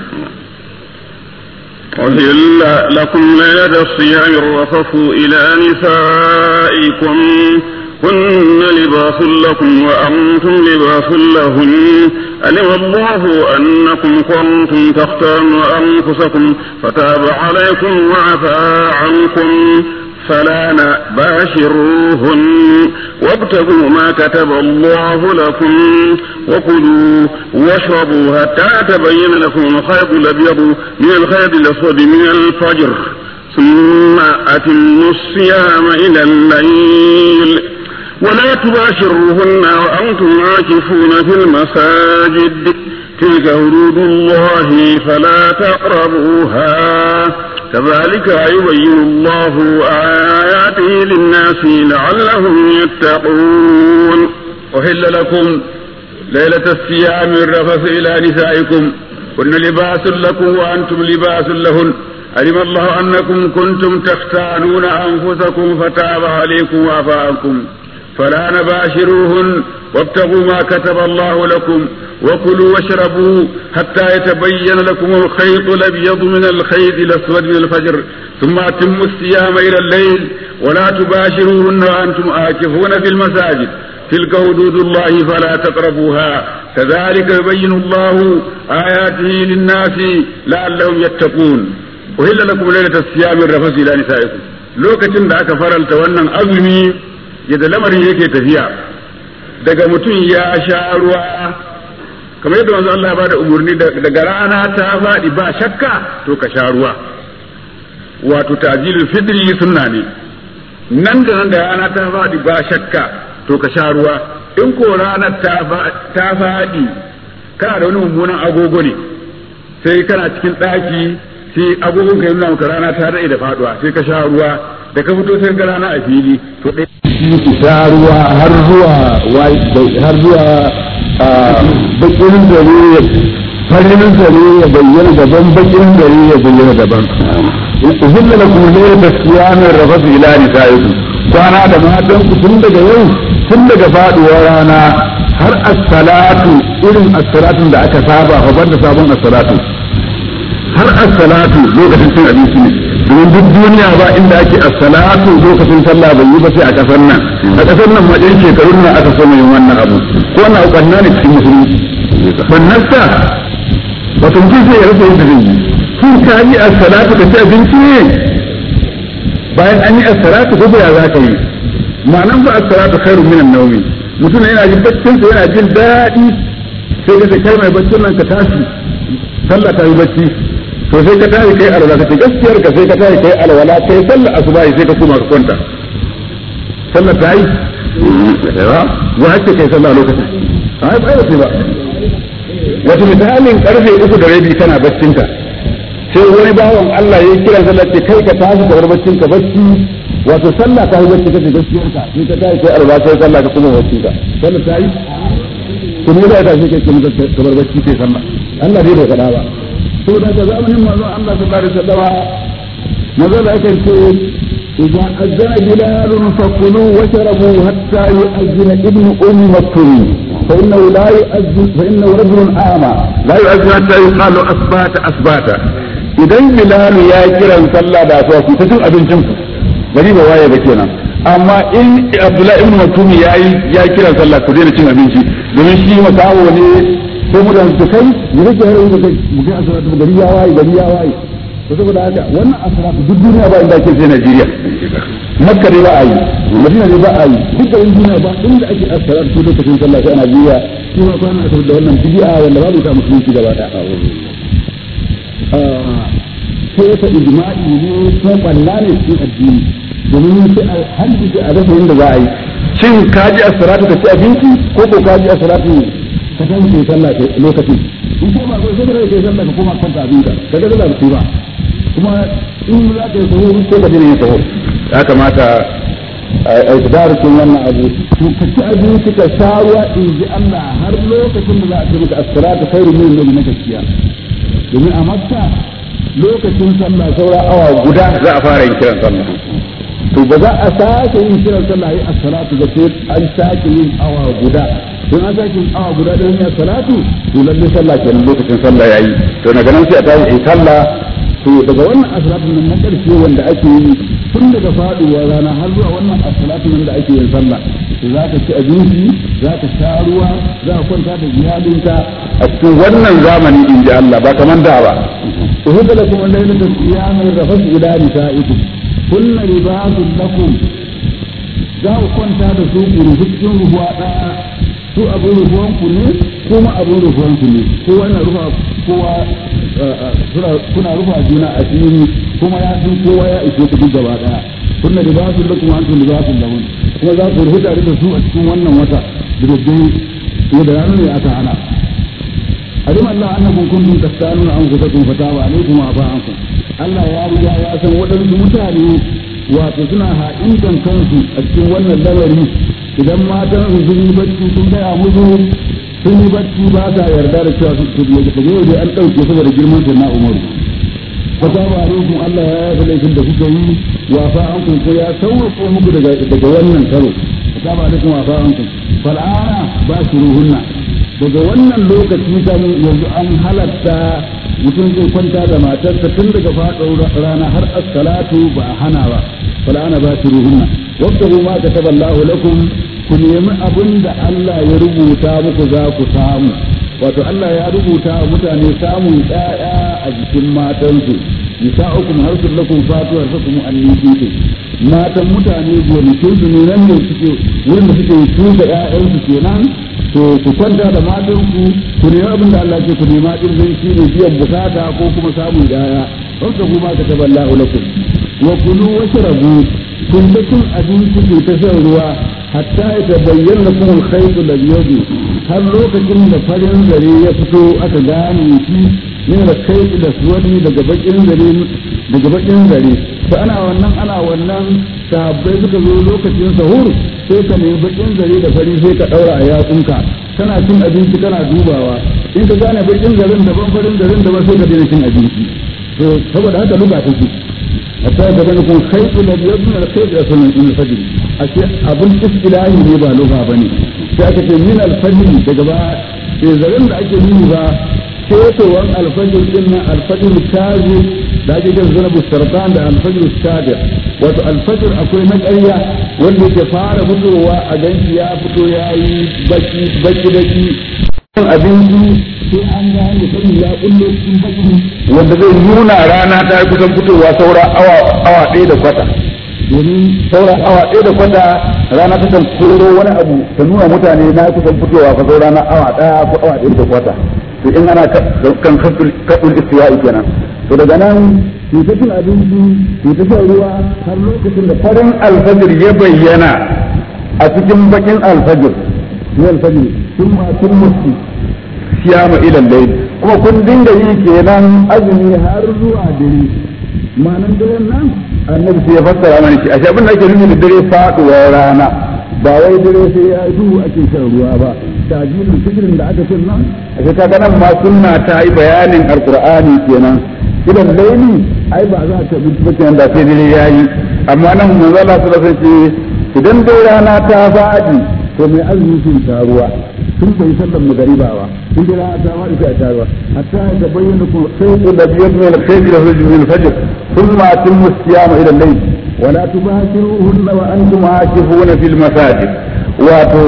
أهل لكم ليلة الصيام الرفث إلى نسائكم هن لباس لكم وأنتم لباس لهن علم الله أنكم كنتم تختارون أنفسكم فتاب عليكم وعفى عنكم فلا باشروهن وابتغوا ما كتب الله لكم وكلوا واشربوا حتى تبين لكم الخيط الأبيض من الخيط الأسود من الفجر ثم أتموا الصيام إلى الليل ولا تباشروهن وأنتم عاكفون في المساجد تلك حدود الله فلا تقربوها كذلك يبين الله آياته للناس لعلهم يتقون أحل لكم ليلة الصيام الرفث إلى نسائكم كن لباس لكم وأنتم لباس لهن علم الله أنكم كنتم تختانون أنفسكم فتاب عليكم وعفى عنكم فلا نباشروهن وابتغوا ما كتب الله لكم وكلوا واشربوا حتى يتبين لكم الخيط الابيض من الخيط الاسود من الفجر ثم اتموا الصيام الى الليل ولا تباشروهن وانتم آكفون في المساجد تلك حدود الله فلا تقربوها كذلك يبين الله آياته للناس لعلهم يتقون أهل لكم ليلة الصيام الرفث إلى نسائكم لوكتين da aka faralta wannan azumi yadda lamarin yake tafiya daga mutum ya sha ruwa kamar yadda wanzu Allah ya bada umarni daga rana ta faɗi ba shakka to ka sha ruwa wato ta'jilul fitri sunna ne nan da nan da rana ta faɗi ba shakka to ka sha ruwa in ko ranar ta faɗi kana da wani mummunan agogo ne sai kana cikin ɗaki sai agogon ka nuna maka rana ta daɗe da faɗuwa sai ka sha ruwa da ka fito sai ga rana a fili to ɗaya ki sha ruwa har zuwa har zuwa bakin dare farin dare ya bayyana daban bakin dare ya bayyana daban uhilla lakum layla siyamin rafasu ila nisaikum kwana da matan ku tun daga yau tun daga faduwar rana har as-salatu irin as-salatun da aka saba fa banda sabon as-salatu har as-salatu lokacin cin abinci ne domin duk duniya ba inda ake as-salatu lokacin sallah bai yi ba sai a kasar nan a kasar nan ma ɗin shekarun nan aka so mai wannan abu ko na ubanna ne cikin musulunci bannasta wato mutum sai ya rasa yadda zai yi sun ka yi as-salatu ka ci abinci ne bayan an yi as-salatu ko ya za ka yi ma'anan ba as-salatu khairu minan nawmi mutum yana jin baccin sa yana jin daɗi sai ka ce kai mai baccin nan ka tashi sallah ta yi bacci to sai ka tashi kai alwala kace gaskiyar ka sai ka tashi kai alwala kai sallah asuba sai ka koma ka kwanta sallah ta yi wa hake kai sallah lokacin ai ba sai ba wata misalin karfe uku da rabi kana baccinka sai wani bawan Allah ya kira sallah ce kai ka tashi ka bar baccin ka bacci wato sallah ta yi bacci kace gaskiyar ka sai ka tashi kai alwala sai sallah ka koma baccin ka sallah ta yi kuma da ta shi kai ka bar bacci kai sallah Allah dai bai faɗa ba to daga zamanin manzon Allah sallallahu alaihi wasallam manzon da yake ce idan azana bilal fakulu washrabu hatta yu'azzina ibnu ummi maktum fa innahu la yu'azzin fa innahu rajulun ama la yu'azzin hatta yuqalu asbata asbata idan bilal ya kiran sallah da asuwa ku ta cin abincin ku gari ba waye ba kenan amma in abdullahi ibn maktum ya yi ya kiran sallah ku daina cin abinci domin shi makawo ne ko mutane su kai mu rike har mu kai mu kai asara gari ya waye gari ya waye to saboda haka wannan asara duk duniya ba inda ake sai Najeriya Makka ne ba a yi Madina ne ba a yi duk da duniya ba inda ake asara su lokacin sallah sai a Najeriya shi ma kwana asara da wannan bid'a wanda babu ta musulunci gaba da sai ta ijma'i ne ko balla ne cikin addini domin sai a hadisi a rasa yadda za a yi shin kaji asara ka ci abinci ko ko kaji asara ka san ke sallah ke lokaci in ko ba ko sai da ke sallah ka koma kwanta abin ka kaga da ba ba kuma in za ka yi sahu sai ka dena yin sahu ya kamata a itibarikin wannan abu to ka ci abinci ka sha ruwa in ji Allah har lokacin da za a ce maka as-salatu khairu min nabi na gaskiya domin a makka lokacin sallah saura awa guda za a fara yin kiran sallah to ba za a sake yin kiran sallah yi as-salatu ga sai an sake yin awa guda don an sake yin awa guda don yin salatu to lalle sallah kenan lokacin sallah yayi to daga nan sai a tashi in sallah to daga wannan as-salatu nan na karshe wanda ake yi tun daga faduwar rana har zuwa wannan as-salatu nan da ake yin sallah to za ka ci abinci za ka sha ruwa za ka kwanta da iyalinka a cikin wannan zamani in ji Allah ba kaman da ba uhudda lakum al-laylatu qiyaman rafas ila nisaikum kunna libasun lakum za ku kwanta da su ku rufu cikin rufuwa ɗaya su abin rufuwan ku ne kuma abin rufuwan ku ne kowa na rufa kowa kuna rufa juna a fili kuma ya san kowa ya ishe ku duk gaba ɗaya kunna libasun lakum wa antum libasun lahum kuma za ku rufu tare da su a cikin wannan wata da daddare ko da ranar ne aka hana علم الله انكم كنتم تختارون انفسكم فتاب عليكم وعفى عنكم Allah ya riga ya san waɗansu mutane wato suna ha'intan kansu a cikin wannan lamari idan matan su sun yi bacci sun gaya musu sun yi bacci ba sa yarda da cewa su ne da yau dai an ɗauke saboda girman sai na umaru fataba alaikum Allah ya yafa laifin da kuka yi wafa an kun ko ya sauko muku daga daga wannan karo fataba alaikum wafa an kun fal'ana ba shi ruhunna daga wannan lokaci kan yanzu an halatta mutum zai kwanta da matarsa tun daga faɗo rana har as-salatu ba a hana ba fala ana ba shi ruhunna wabtahu ma kataba Allahu lakum ku nemi abin da Allah ya rubuta muku za ku samu wato Allah ya rubuta wa mutane samun ƴaƴa a jikin matansu nisa'ukum harsun lakum fatu harsakum annisitu matan mutane gonakin su ne nan ne suke wurin da suke shuka ƴaƴansu kenan to ku kwanta da matan ku ku nemi abin da Allah ke ku nema din zai shi ne biyan bukata ko kuma samun ƴaƴa don ka kuma ka taballahu lakum wa kulu washrabu kun da cin abinci ku ta shan ruwa hatta ya tabayyana lakum al-khayt al-abyad har lokacin da farin zare ya fito aka gane shi min al-khayt al-aswadi daga bakin zare daga bakin zare to ana wannan ana wannan sahabbai suka zo lokacin sahur sai ka nemi bakin zare da fari sai ka daura a yatsunka kana cin abinci kana dubawa in ka gane bakin zaren daban farin zaren daban sai ka daina cin abinci to saboda haka luga take hatta da bane kun khaytu la yabna al khayt aslan min al fajr ashe abun istilahi ne ba lugha bane sai aka ce min al fajr daga ba sai zaren da ake nuni ba ketowan al fajr din nan al fajr kazi da ake kan zanabu sartan da al fajr sabi wato al fajr akwai na ƙarya wanda yake fara fitowa a ganshi ya fito yayi baki baki baki abinci sai an gane sani ya kullo cikin baki wanda zai nuna rana ta kusan fitowa saura awa awa ɗaya da kwata domin saura awa ɗaya da kwata rana ta kan koro wani abu ta nuna mutane na kusan fitowa fa saura na awa ɗaya ko awa ɗaya da kwata to in ana kan kaɗul istiwa'i kenan to daga nan su ta cin abinci su ta shan ruwa har lokacin da farin alfajir ya bayyana a cikin bakin alfajir ne alfajir sun ma sun mutu siyama ilan layl kuma kun dinga yi kenan azumi har zuwa dare ma'anan daren nan annabi sai ya fassara mana shi ashe abin da ake nufi da dare faduwar rana ba wai dare sai ya duhu ake shan ruwa ba tajilin fikirin da aka cin nan ashe kaga nan ma sunna ta yi bayanin alqur'ani kenan idan laili ai ba za ta bi cikin da sai dare yayi amma nan manzo Allah sallallahu alaihi wasallam idan dai rana ta faɗi to mai azumi sun sha ruwa sun bai sallan magariba ba sun jira ta ma ita ta ruwa hatta ya bayyana ku sai da biyar min al-khayr ila min al-fajr thumma atimmu siyama ila al-layl wa la tubashiruhunna wa antum aakifuna fil masajid wato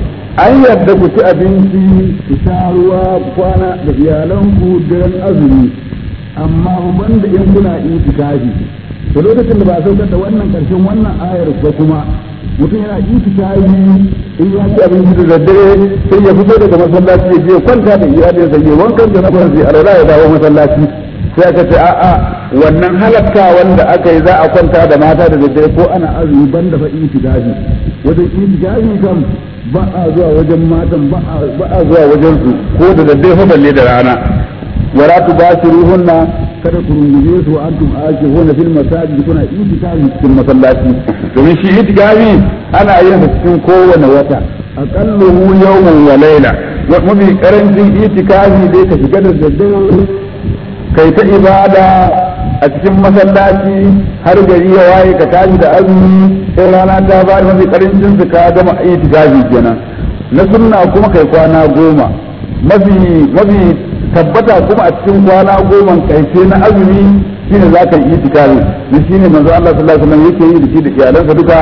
an yadda ku ci abinci ku sha ruwa kwana da iyalanku daren azumi amma ban da in kuna itikafi to lokacin da ba a saukar da wannan karshen wannan ayar ba kuma mutum yana itikafi in ya ci abinci da daddare sai ya fito daga masallaci ya je kwanta da iyalinsa ya wankan da na sai alwala ya dawo masallaci sai aka ce a'a wannan halatta wanda aka yi za a kwanta da mata da daddare ko ana azumi ban da fa itikafi wajen itikafi kam ba a zuwa wajen matan ba a zuwa wajen su ko da daddare fa balle da rana wala tubashiruhunna kada ku rungume su wa antum akifuna fil masajid kuna itikafi cikin masallaci domin shi itikafi ana yin sa cikin kowane wata aqalluhu yawman wa layla mafi karancin itikafi dai ka shiga da daddare kai ta ibada a cikin masallaci har gari ya waye ka tashi da azumi sai rana ta ba mafi karancin su ka gama itikafi kenan na sunna kuma kai kwana goma mafi mafi tabbata kuma a cikin kwana goma karshe na azumi shine za ka yi itikafi ne shine manzo Allah sallallahu alaihi wasallam yake yi da shi da iyalansa duka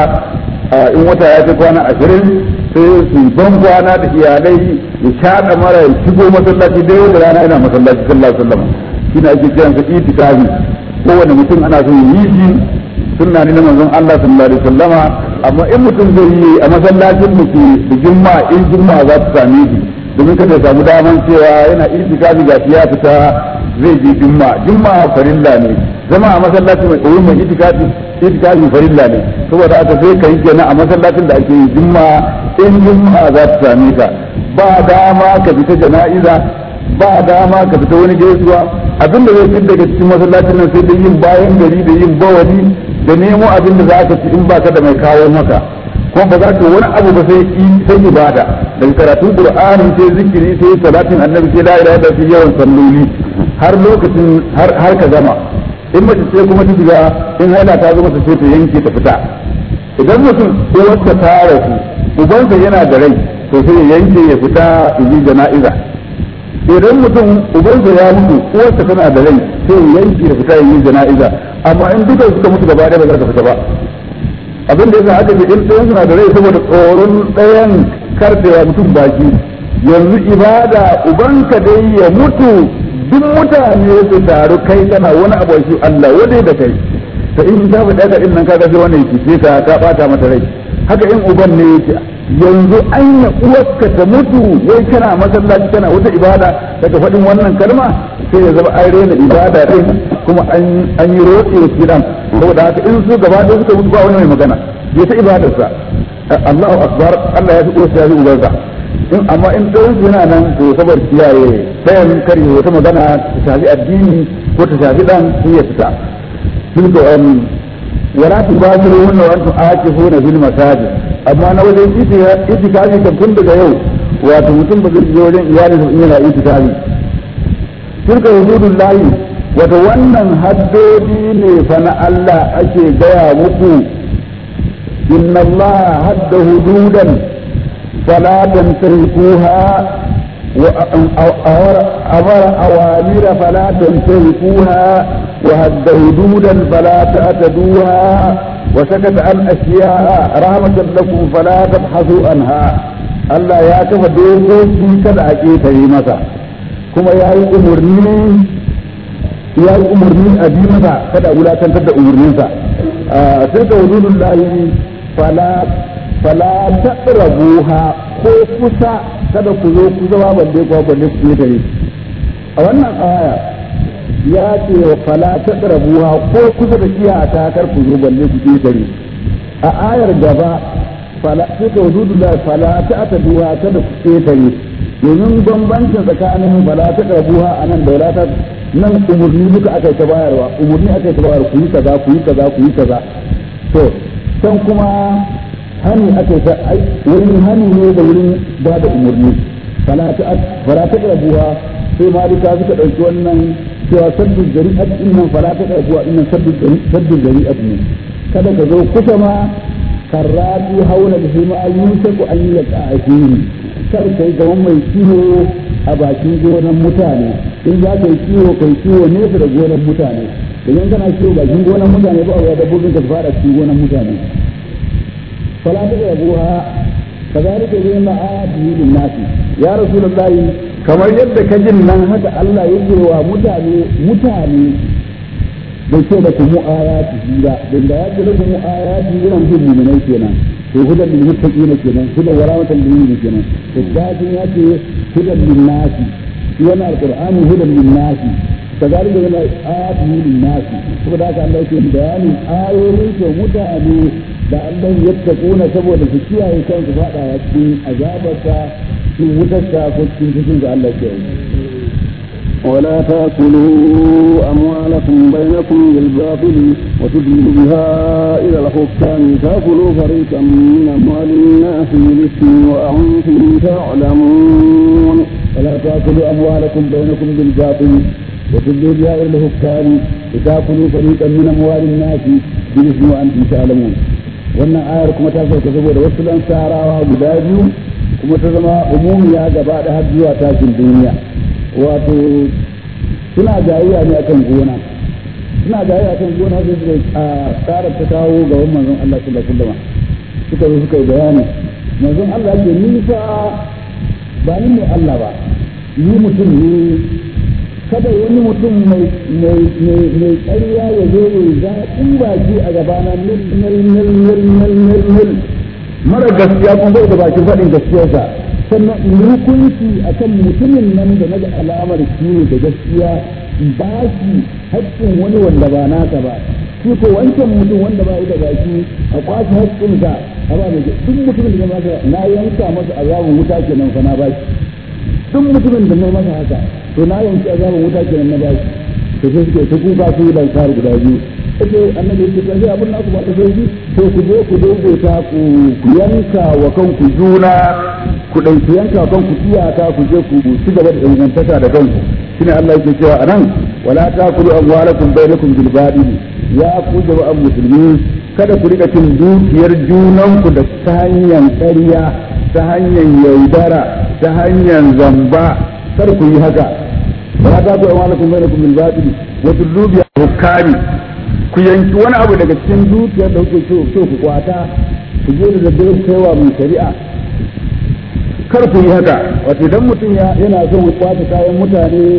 in wata ya kai kwana ashirin sai su ban kwana da iyalai ya shaɗa mara ya shigo masallaci da yau da rana ina masallaci sallallahu alaihi wasallam shine ake kiran sa itikafi kowane mutum ana so yi shi sunna ne na manzon Allah sallallahu alaihi wasallama amma in mutum zai yi a masallacin mu da juma'a in juma'a za ta same shi domin kada ya samu daman cewa yana itikafi ga ya fita zai je jumma jumma farilla ne zama a masallaci mai koyi mai itikafi itikafi farilla ne saboda aka sai kai kenan a masallacin da ake yi jumma in jumma za ta same ka ba dama ka fita jana'iza ba dama ka fita wani gaisuwa abin da zai fi daga cikin masallacin nan sai da yin bayan gari da yin bawali da nemo abin da za ka ci in baka da mai kawo maka kuma ba za ka wani abu ba sai sai ibada daga karatun qur'ani sai zikiri sai salatin annabi sai la ilaha illa sai yawan salloli har lokacin har har ka gama in mace ce kuma ta shiga in haila ta zo mata sai ta yanke ta fita idan mutum uwarsa ta rasu ubansa yana da rai to sai ya yanke ya fita yi jana'iza idan mutum ubansa ya mutu uwarsa tana da rai sai ya yanke ya fita yi jana'iza amma in duka suka mutu gaba ɗaya ba za ka fita ba abin da yasa aka ce in ɗayan suna da rai saboda tsoron ɗayan karfewa mutum baki yanzu ibada ubanka dai ya mutu duk mutane su taru kai kana wani abu shi Allah wadai da kai ta in ta faɗa ka din nan kaga sai wannan yake ka ka bata mata rai haka in uban ne yake yanzu anya uwarka ta mutu wai kana masallaci kana wata ibada daga faɗin wannan kalma sai ya zama an rena ibada din kuma an yi roƙe wa kiran saboda haka in su gaba ɗaya suka mutu ba wani mai magana ya ta ibadarsa Allahu akbar Allah ya fi uwarsa ya fi ubarsa in amma in ɗayan su yana nan to saboda kiyaye sayan kare wata magana ta shafi addini ko ta shafi ɗan sai ya fita tilka um wala tubasiruna wa antum aakifuna fil masajid amma na wajen itikafi kan tun daga yau wato mutum ba zai je wajen iyali in yana itikafi tilka hududun lahi wato wannan haddodi ne fa na Allah ake gaya muku inna Allah hadda hududan fala tantarikuha وأمر أوامر فلا تنتهكوها وهد حدودا فلا تعتدوها وسكت عن أشياء رحمة لكم فلا تبحثوا عنها Allah ya kafa dokoki kada a ƙetare masa kuma ya yi umarni ya yi umarni a bi masa kada a wulakantar da umarninsa sai ka wuzulun lahi fala fala taqrabuha ko kusa kada ku zo ku zama balle ko balle ku ƙetare a wannan aya ya ce wa fala taqrabuha ko kusa da iyaka kar ku zo balle ku ƙetare a ayar gaba fala suka wujudu da fala ta ta duha kada ku ketare domin bambancin tsakanin fala ta karbuha a nan da wala ta nan umurni duka aka ta bayarwa umurni aka ta bayarwa ku yi kaza ku yi kaza ku yi kaza to can kuma hani aka ta wurin hani ne da wurin ba da umurni fala ta fala ta karbuha sai ma duka suka dauki wannan cewa saddu jari'at innan fala ta karbuha innan saddu saddu jari'at ne kada ka zo kusa ma karratu haula da shi ma yusaku an yi yaka a fili kar kai ga mai kiwo a bakin gonan mutane in za ka yi kiwo kai kiwo nesa da gonan mutane idan kana kiwo bakin gonan mutane ba a dabbobin ka fara cikin gonan mutane fala ta ga buha kazalika zai ma ayatihi lin nasi ya rasulullahi kamar yadda ka jin nan haka Allah yake wa mutane mutane bai ce da kuma ayati ba dan da ya ce da kuma ayati irin bin mu'minai kenan to hudan lil muttaqina kenan hudan wa rahmatan lil mu'minin kenan to dajin ya ce hudan lin nasi shi wannan alqur'ani hudan lin nasi kazalika yana ayati lin nasi saboda haka Allah yake bayanin ayoyin to mutane da Allah ya tsakona saboda su kiyaye kansu fada cikin azabarsa cikin wutarsa ko cikin cikin da Allah ke yi ولا تأكلوا أموالكم بينكم بالباطل وتدلوا بها إلى الحكام تأكلوا فريقا من أموال الناس بالإثم وأنتم تعلمون ولا تأكلوا أموالكم بينكم بالباطل وتدلوا بها إلى الحكام لتأكلوا فريقا من أموال الناس بالإثم وأنتم تعلمون wannan ayar kuma ta sauka saboda wasu dan sarawa guda biyu kuma ta zama umumiya gaba da har zuwa tashin duniya wato suna jayayya ne akan gona suna jayayya akan gona sai suka a tsarar ta kawo ga wannan manzon Allah sallallahu alaihi wasallam suka zo suka yi bayani manzon Allah ke nisa ba ni ne Allah ba ni mutum ne kada wani mutum mai mai mai mai ƙarya ya zo ya zaɓin baki a gabana mil mil mil mil mil mil mil mara gaskiya kuma bai da bakin faɗin gaskiyarsa sannan in hukunci a kan mutumin nan da naga alamar shi ne da gaskiya ba shi haƙƙin wani wanda ba naka ba shi ko wancan mutum wanda ba da baki a kwashi haƙƙinsa a ba mai duk mutumin da masa na yanka masa azabin wuta kenan fa na ba shi duk mutumin da na masa haka to na yanki azabin wuta kenan na ba shi to sai suke ta kuka su yi lansar guda biyu ake annabi ya ce sai abin naku ba ta sauki to ku je ku daidaita ku yanka wa kanku juna ku ɗauki yanka kan ku iyaka ku je ku ci gaba da ingantaka da kanku shine Allah yake cewa anan wala taqulu amwalakum bainakum bil batil ya ku jama'an musulmi kada ku rika cin dukiyar junanku da ta hanyar ƙarya ta hanyar yaudara ta hanyar zamba kar ku yi haka wala taqulu amwalakum bainakum bil batil wa tudlu bi hukami ku yanki wani abu daga cikin dukiyar da kuke so ku kwata ku je da daddare kaiwa mai shari'a kar ku yi haka wato idan mutum yana son kwace kayan mutane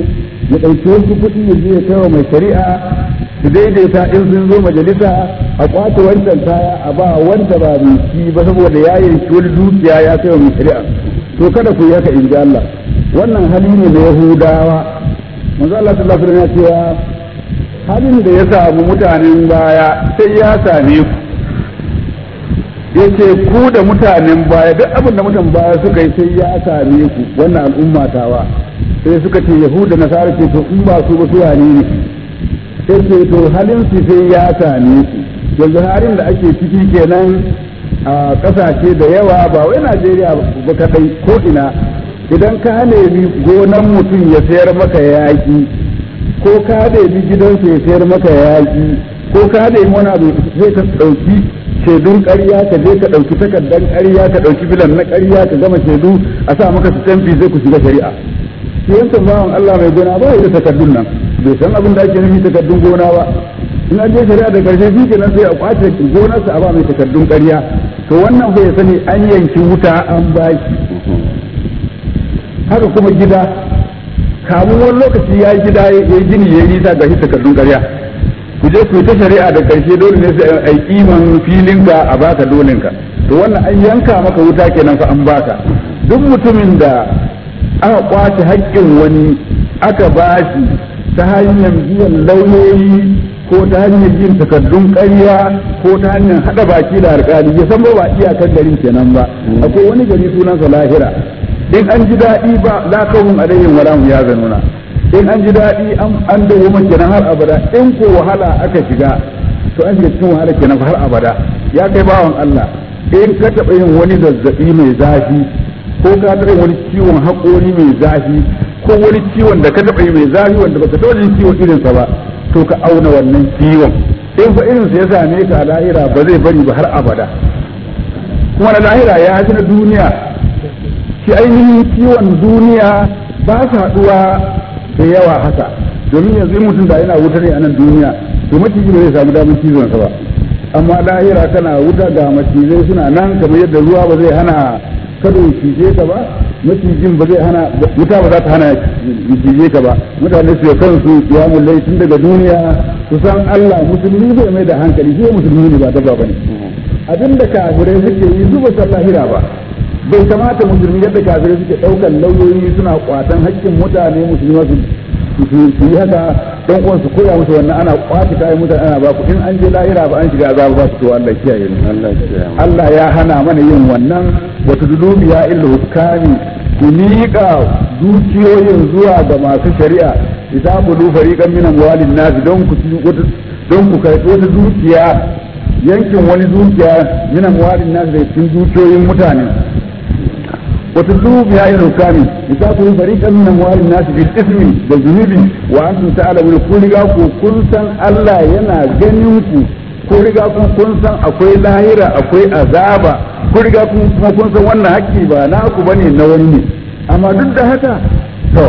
ya ɗauki wasu kuɗi ya je ya kai wa mai shari'a su daidaita in sun zo majalisa a kwace wancan kaya a ba wanda ba mai shi ba saboda ya yanki wani dukiya ya kai wa mai shari'a to kada ku yi haka in ji Allah wannan hali ne na Yahudawa manzo Allah sallallahu alaihi wasallam ya cewa halin da ya samu mutanen baya sai ya same ku yace ku da mutanen baya duk abin da mutan baya suka yi sai ya same ku wannan al'umma tawa sai suka ce yahuda nasara ce to in ba su ba su wane ne sai ce to halin su sai ya same su yanzu halin da ake ciki kenan a kasashe da yawa ba wai Najeriya ba kadai ko ina idan ka nemi gonan mutum ya sayar maka yaƙi ko ka nemi gidansa ya sayar maka yaƙi ko ka nemi wani abu zai ka ɗauki shaidun ƙarya ka je ka ɗauki takardar ƙarya ka ɗauki bilan na ƙarya ka gama shaidu a sa maka su tamfi zai ku shiga shari'a shi yankan bawan Allah mai gona ba da takardun nan bai san abin da ake nufi takardun gona ba in an je shari'a da karshe shi kenan sai a kwace gonarsa a ba mai takardun ƙarya to wannan bai sani an yanki wuta an baki haka kuma gida kamun wani lokaci ya yi gida ya yi gini ya yi nisa ga shi takardun ƙarya ku je ku yi ta shari'a da karshe dole ne sai a yi kiman filinka a baka dolinka to wannan an yanka maka wuta kenan fa an baka duk mutumin da aka kwace haƙƙin wani aka bashi ta hanyar biyan lauyoyi ko ta hanyar yin takardun ƙarya ko ta hanyar haɗa baki da alƙali ya san ba ba iyakar garin kenan ba akwai wani gari sunansa lahira in an ji daɗi ba la kawun alayhim wala hum yazanuna in an ji daɗi an dawo kenan har abada in ko wahala aka shiga to an shiga cikin wahala kenan har abada ya kai bawan Allah in ka taɓa yin wani zazzaɓi mai zafi ko ka taɓa wani ciwon haƙori mai zafi ko wani ciwon da ka taɓa yi mai zafi wanda baka taɓa jin ciwon irinsa ba to ka auna wannan ciwon in fa irinsa ya same ka a lahira ba zai bari ba har abada kuma na lahira ya fi na duniya shi ainihin ciwon duniya ba su haɗuwa da yawa haka domin yanzu in mutum da yana wuta ne a nan duniya to maciji ba zai samu damar cizonsa ba amma lahira kana wuta ga macizai suna nan kamar yadda ruwa ba zai hana kada ya cije ka ba macijin ba zai hana wuta ba za ta hana ya cije ka ba mutane su kansu ya mullai tun daga duniya su san Allah musulmi zai mai da hankali shi musulmi ne ba dabba bane abin da kafirai suke yi su ba san lahira ba bai kamata musulmi yadda kafirai suke daukan lauyoyi suna kwatan haƙƙin mutane musulmi su yi haka dan uwan su koya musu wannan ana kwace kayan mutane ana ba ku in an je lahira ba an shiga azaba ba su to Allah kiyaye mu Allah ya hana mana yin wannan wa tudulubi ya illa hukami ku miƙa dukiyoyin zuwa ga masu shari'a idan bulu fariqan min amwalin nas don ku don ku kai wata dukiya yankin wani dukiya min amwalin nas da cikin dukiyoyin mutane وتدلوا بها إلى الحكام لتأكلوا فريقا من أموال الناس بالإثم والذنوب وأنتم تعلمون كل ku kun san Allah yana ganin ku ko riga kun kun san akwai lahira akwai azaba ko riga kun kuma kun san wannan haƙƙi ba naku bane na wani ne amma duk da haka to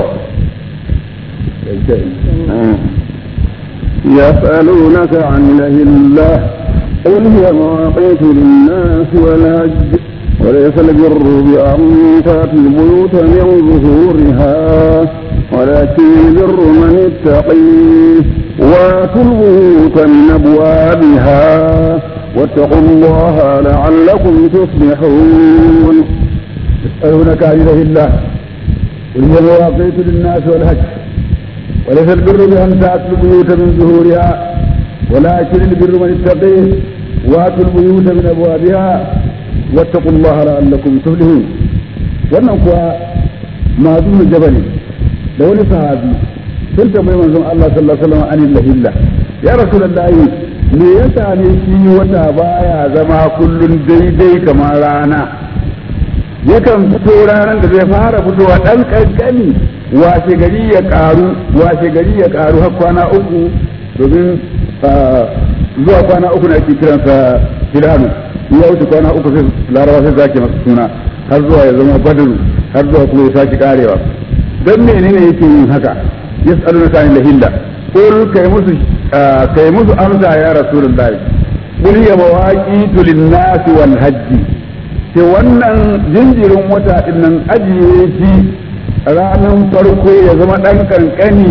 يسألونك عن الله الله قل هي مواقيت للناس والهج وليس البر بأن تأتي البيوت من ظهورها ولكن البر من اتقيه واتوا البيوت من أبوابها واتقوا الله لعلكم تصلحون يسألونك عن إله الله قل هي مواقيت للناس والهج وليس البر بأن تأتوا البيوت من ظهورها ولكن البر من اتقيه واتوا البيوت من أبوابها واتقوا الله لعلكم تفلحون wannan kuwa mazu jabali da wani sahabi sun tambayi manzon Allah sallallahu alaihi wasallam anil lahilla ya rasulullahi me yasa ne shi wata baya zama kullun daidai kamar rana yakan fito ranar da zai fara fitowa dan kankani washe gari ya karu washe gari ya karu har kwana uku domin zuwa kwana uku na ake kiransa hilalu ya wuce kwana uku sai larawa sai zake masa suna har zuwa ya zama badaru har zuwa kuma ya sake karewa don menene yake yin haka yas'aluna ta anil hilla qul kai musu kai musu amsa ya rasulullahi qul ya mawaqitu lin-nas wal hajj ce wannan jinjirin wata din nan ajiye shi ranar farko ya zama dan kankani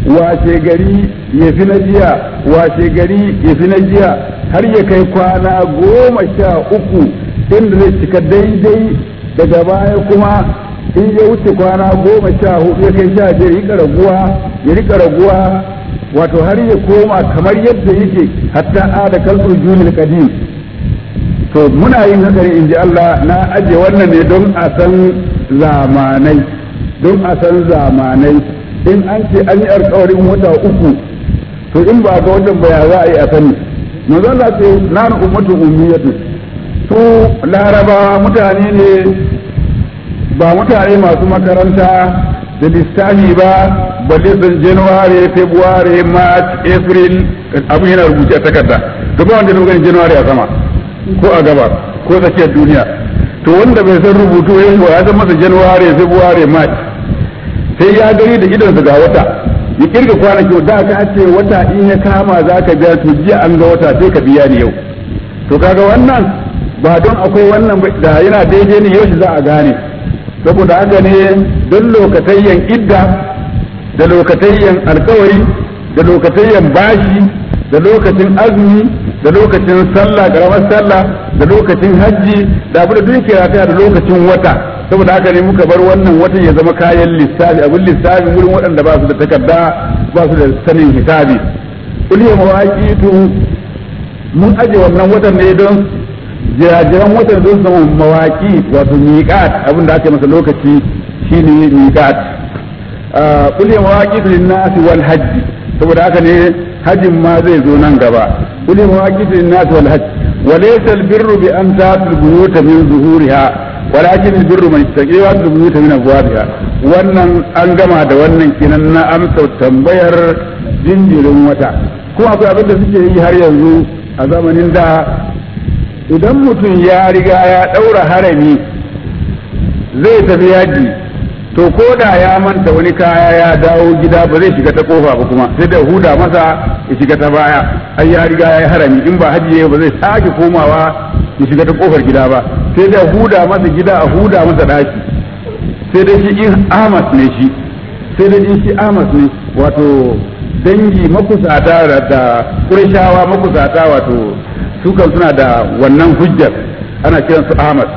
washe gari ya fi na jiya washe gari ya fi na jiya har ya kai kwana goma sha uku inda zai cika daidai daga baya kuma in ya wuce kwana goma sha hudu ya kai sha biyar ya raguwa ya rika raguwa wato har ya koma kamar yadda yake hatta a da kalbur junil kadim to muna yin haka ne in ji Allah na aje wannan ne don a san zamanai don a san zamanai in an ce an yi alkawarin wata uku to in ba ga wannan baya za a yi a sani manzo Allah ce na ummatu ummiyatu su larabawa mutane ne ba mutane masu makaranta da lissafi ba balle sun january february march april abu yana rubuce a takarda gaba wanda na ganin january a sama ko a gaba ko tsakiyar duniya to wanda bai san rubutu ya yi ya san masa january february march sai ya gani da idonsa ga wata ya kirga kwanaki da ka ce wata in ya kama za ka biya to jiya an ga wata sai ka biya ni yau to kaga wannan ba don akwai wannan da yana daidai ne yau za a gane saboda haka ne don lokatayyan idda da lokatayyan alkawari da lokatayyan bashi da lokacin azumi da lokacin sallah karamar sallah da lokacin hajji da abu da duk ke da lokacin wata saboda haka ne muka bar wannan watan ya zama kayan lissafi abin lissafi wurin waɗanda ba su da takarda ba su da sanin hisabi kuliya mawaƙitu mun aje wannan watan ne don jirajiran watan don zama mawaƙi wato miƙat abin da ake masa lokaci shine miƙat kuliya mawaƙitu linnasi wal hajji saboda haka ne hajjin ma zai zo nan gaba kuliya mawaƙitu linnasi wal hajji وليس البر بأن تأتوا البيوت من ظهورها ولكن البر من اتقي وأتوا البيوت من أبوابها wannan an gama da wannan kinan na amsa tambayar jinjirin wata kuma akwai abin da suke yi har yanzu a zamanin da idan mutum ya riga ya ɗaura harami zai tafi yaji to ko da ya manta wani kaya ya dawo gida ba zai shiga ta kofa ba kuma sai da huda masa ya shiga ta baya ai ya riga ya yi harami in ba haji ba zai sake komawa ya shiga ta kofar gida ba sai da huda masa gida a huda masa daki sai da shi in amas ne shi sai da in shi amas ne wato dangi makusata da kurishawa makusata wato su kan suna da wannan hujjar ana kiransu amas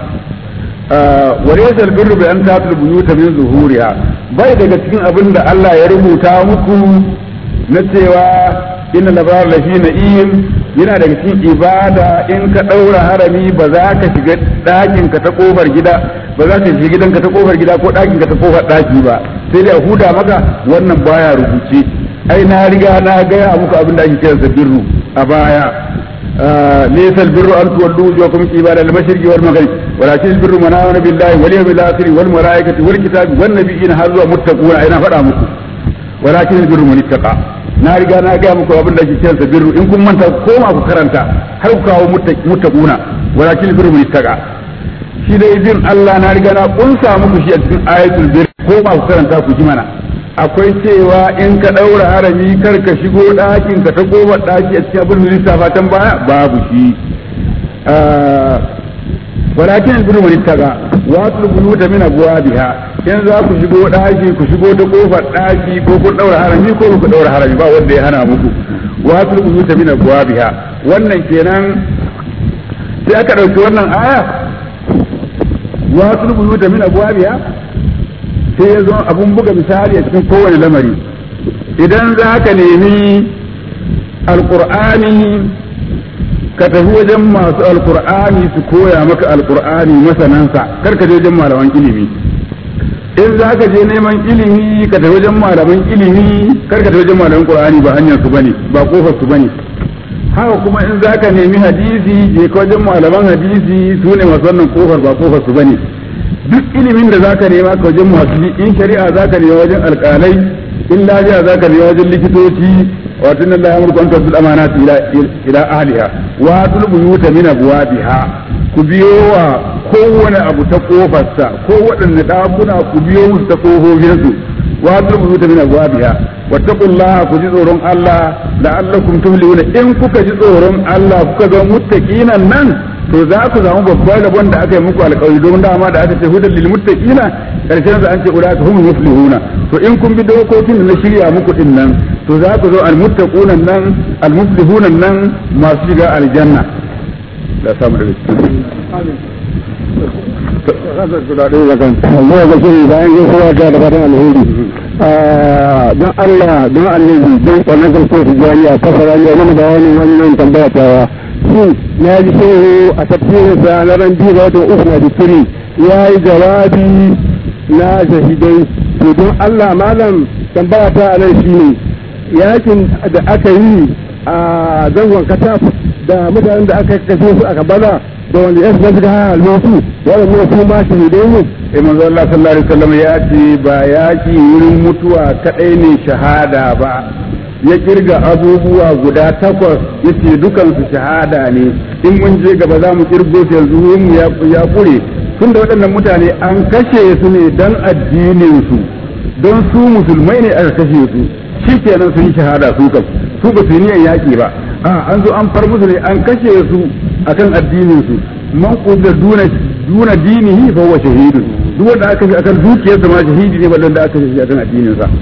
وليس البر بأن تأتوا البيوت من ظهورها bai daga cikin abin da Allah ya rubuta muku na cewa inna labar lafi na'im yana daga cikin ibada in ka ɗaura harami ba za ka shiga ɗakin ka ta ƙofar gida ba za ka shiga gidanka ta ƙofar gida ko ɗakin ka ta ƙofar ɗaki ba sai dai a huda maka wannan baya rubuce ai na riga na gaya muku abin da ake kiransa birru a baya ليس البر أن تولوا وجوهكم قبل المشرق والمغرب ولكن البر من آمن بالله واليوم الآخر والملائكة والكتاب والنبيين هذا متقون أين فرامكم ولكن البر من اتقى na riga na gaya muku abin da ke kiransa birru in kun manta koma ku karanta har ku kawo muttaquna walakin birru mun ittaqa shi dai bin Allah na riga na kunsa muku shi a cikin ayatul bir koma ku karanta ku ji mana akwai cewa in ka ɗaura harami kar ka shigo ɗakin ka ta kofar ɗaki a cikin abin da lissafa can baya babu shi walakin biru man ittaqa wa tulbulu ta min abwabiha in za ku shigo ɗaki ku shigo ta kofar ɗaki ko kun ɗaura harami ko ku ɗaura harami ba wanda ya hana muku wa tulbulu ta min abwabiha wannan kenan sai aka ɗauki wannan aya wa tulbulu ta min abwabiha sai ya zo abun buga misali a cikin kowane lamari idan za ka nemi alkur'ani ka tafi wajen masu alkur'ani su koya maka alkur'ani masanansa kar ka je wajen malaman ilimi in za ka je neman ilimi ka tafi wajen malaman ilimi kar ka tafi wajen malaman qur'ani ba hanyar su bane ba kofar su bane haka kuma in za ka nemi hadisi je ka wajen malaman hadisi su ne masu wannan kofar ba kofar su bane duk ilimin da zaka nema ka wajen masu in shari'a zaka nema wajen alƙalai in lafiya zaka nema wajen likitoci wato inna Allah yamurku an tu'addu amanati ila ila ahliha wa tulbu yuta min abwabiha ku biyo wa kowane abu ta kofarsa ko waɗanne ɗakuna ku biyo musu ta kofofinsu wa tulbu yuta min abwabiha wattaqullaha ku ji tsoron Allah la'allakum tuflihuna in kuka ji tsoron Allah kuka ga muttaqinan nan to za ku samu babban rabon da aka yi muku alƙawari don dama da aka ce hudal lil muttaqina karshen sa an ce ulaka hum muflihuna to in kun bi dokokin da na shirya muku din nan to za ku zo al muttaquna nan al muflihuna nan masu shiga aljanna da samu da Allah ga shi bayan yin kowa ta da fatan alheri don Allah don annabi don kwanan garko su jariya fasara ne wani bayanin wannan tambaya tawa shin na ji shehu a tafsirin sa na ran biyu ga watan uku na dikiri ya yi jawabi na shahidai to don Allah malam tambaya ta a nan shine yakin da aka yi a zangon kataf da mutanen da aka kashe su aka bala da wanda ya shiga suka halin su waɗanda su ma shahidai ne sai manzo Allah sallallahu alaihi wasallam ya ce ba yaki wurin mutuwa kadai ne shahada ba ya kirga abubuwa guda takwas yace dukan su shahada ne in mun je gaba za mu kirgo su yanzu mu ya ya kure tunda waɗannan mutane an kashe su ne dan addinin su don su musulmai ne aka kashe su shikenan sun yi shahada su kam su ba su yi niyyar yaki ba a an zo an far musu ne an kashe su akan addinin su man qudda duna duna dinihi fa huwa shahidun duk wanda aka kashe akan dukiyarsa ma shahidi ne ballan da aka kashe akan addinin sa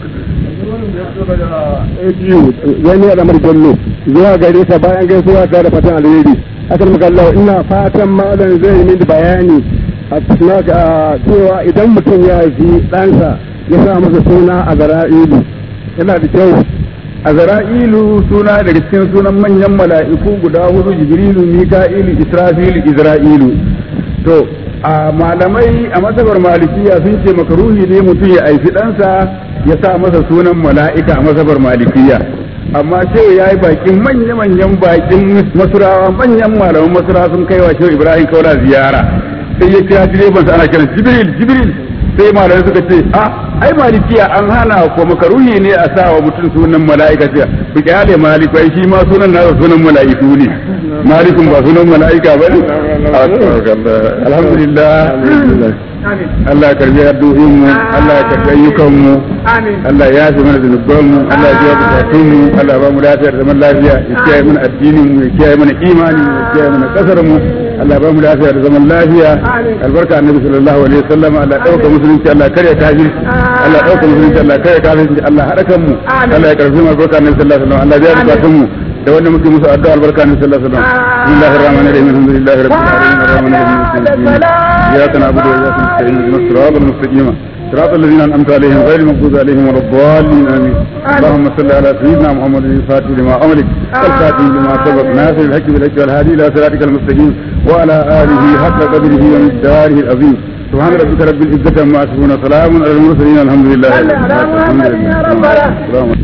wani ya damar jallo zuwa gare ta bayan gaisuwa ta da fatan alheri akan magalla ina fatan malam zai yi mini bayani a cikin cewa idan mutum ya haifi ɗansa ya sa masa suna a zara'ilu yana da kyau a zara'ilu suna daga cikin sunan manyan mala'iku guda hudu jibrilu mika'ilu israfilu izra'ilu to a malamai a masabar malikiya sun ce makaruhi ne mutum ya aifi ɗansa ya sa masa sunan mala'ika a masabar malikiya amma shehu ya yi bakin manya-manyan bakin masurawa manyan malaman masurawa sun kai wa shehu ibrahim kaura ziyara sai ya kira direban sa ana kiran jibril jibril sai malamai suka ce a ai malikiya an hana ko makaruhi ne a sa wa mutum sunan mala'ika ce ku kyale maliku ai shi ma sunan nasa sunan mala'iku ne malikun ba sunan mala'ika ba ne alhamdulillah Allah ya karbi addu'o'in mu Allah ya karbi ayyukan mu Allah ya yafe mana zunuban mu Allah ya biya bukatun mu Allah ya ba mu lafiya da zaman lafiya ya kiyaye mana addinin mu ya kiyaye mana imani mu ya kiyaye mana kasar mu Allah ya ba mu lafiya da zaman lafiya albarka annabi sallallahu alaihi wasallam Allah ya dauka musulunci Allah ya kare kafirci Allah ya dauka musulunci Allah ya kare kafirci Allah ya hada kan mu Allah ya karbi mu albarka annabi sallallahu alaihi wasallam Allah ya biya bukatun mu da wanda muke musu addu'a albarka annabi sallallahu alaihi wasallam bismillahir rahmanir rahim alhamdulillahi rabbil alamin arrahmanir rahim iyyaka na'budu wa iyyaka nasta'in ihdinas siratal mustaqim صراط الذين انعمت عليهم غير المغضوب عليهم ولا الضالين امين اللهم صل على سيدنا محمد الفاتح لما املك والخاتم لما سبق ناصر الحق بالحق والهادي الى صراطك المستقيم وعلى اله حق قدره ومقداره العظيم سبحان ربك رب العزه عما يصفون سلام على المرسلين الحمد لله الحمد لله رب العالمين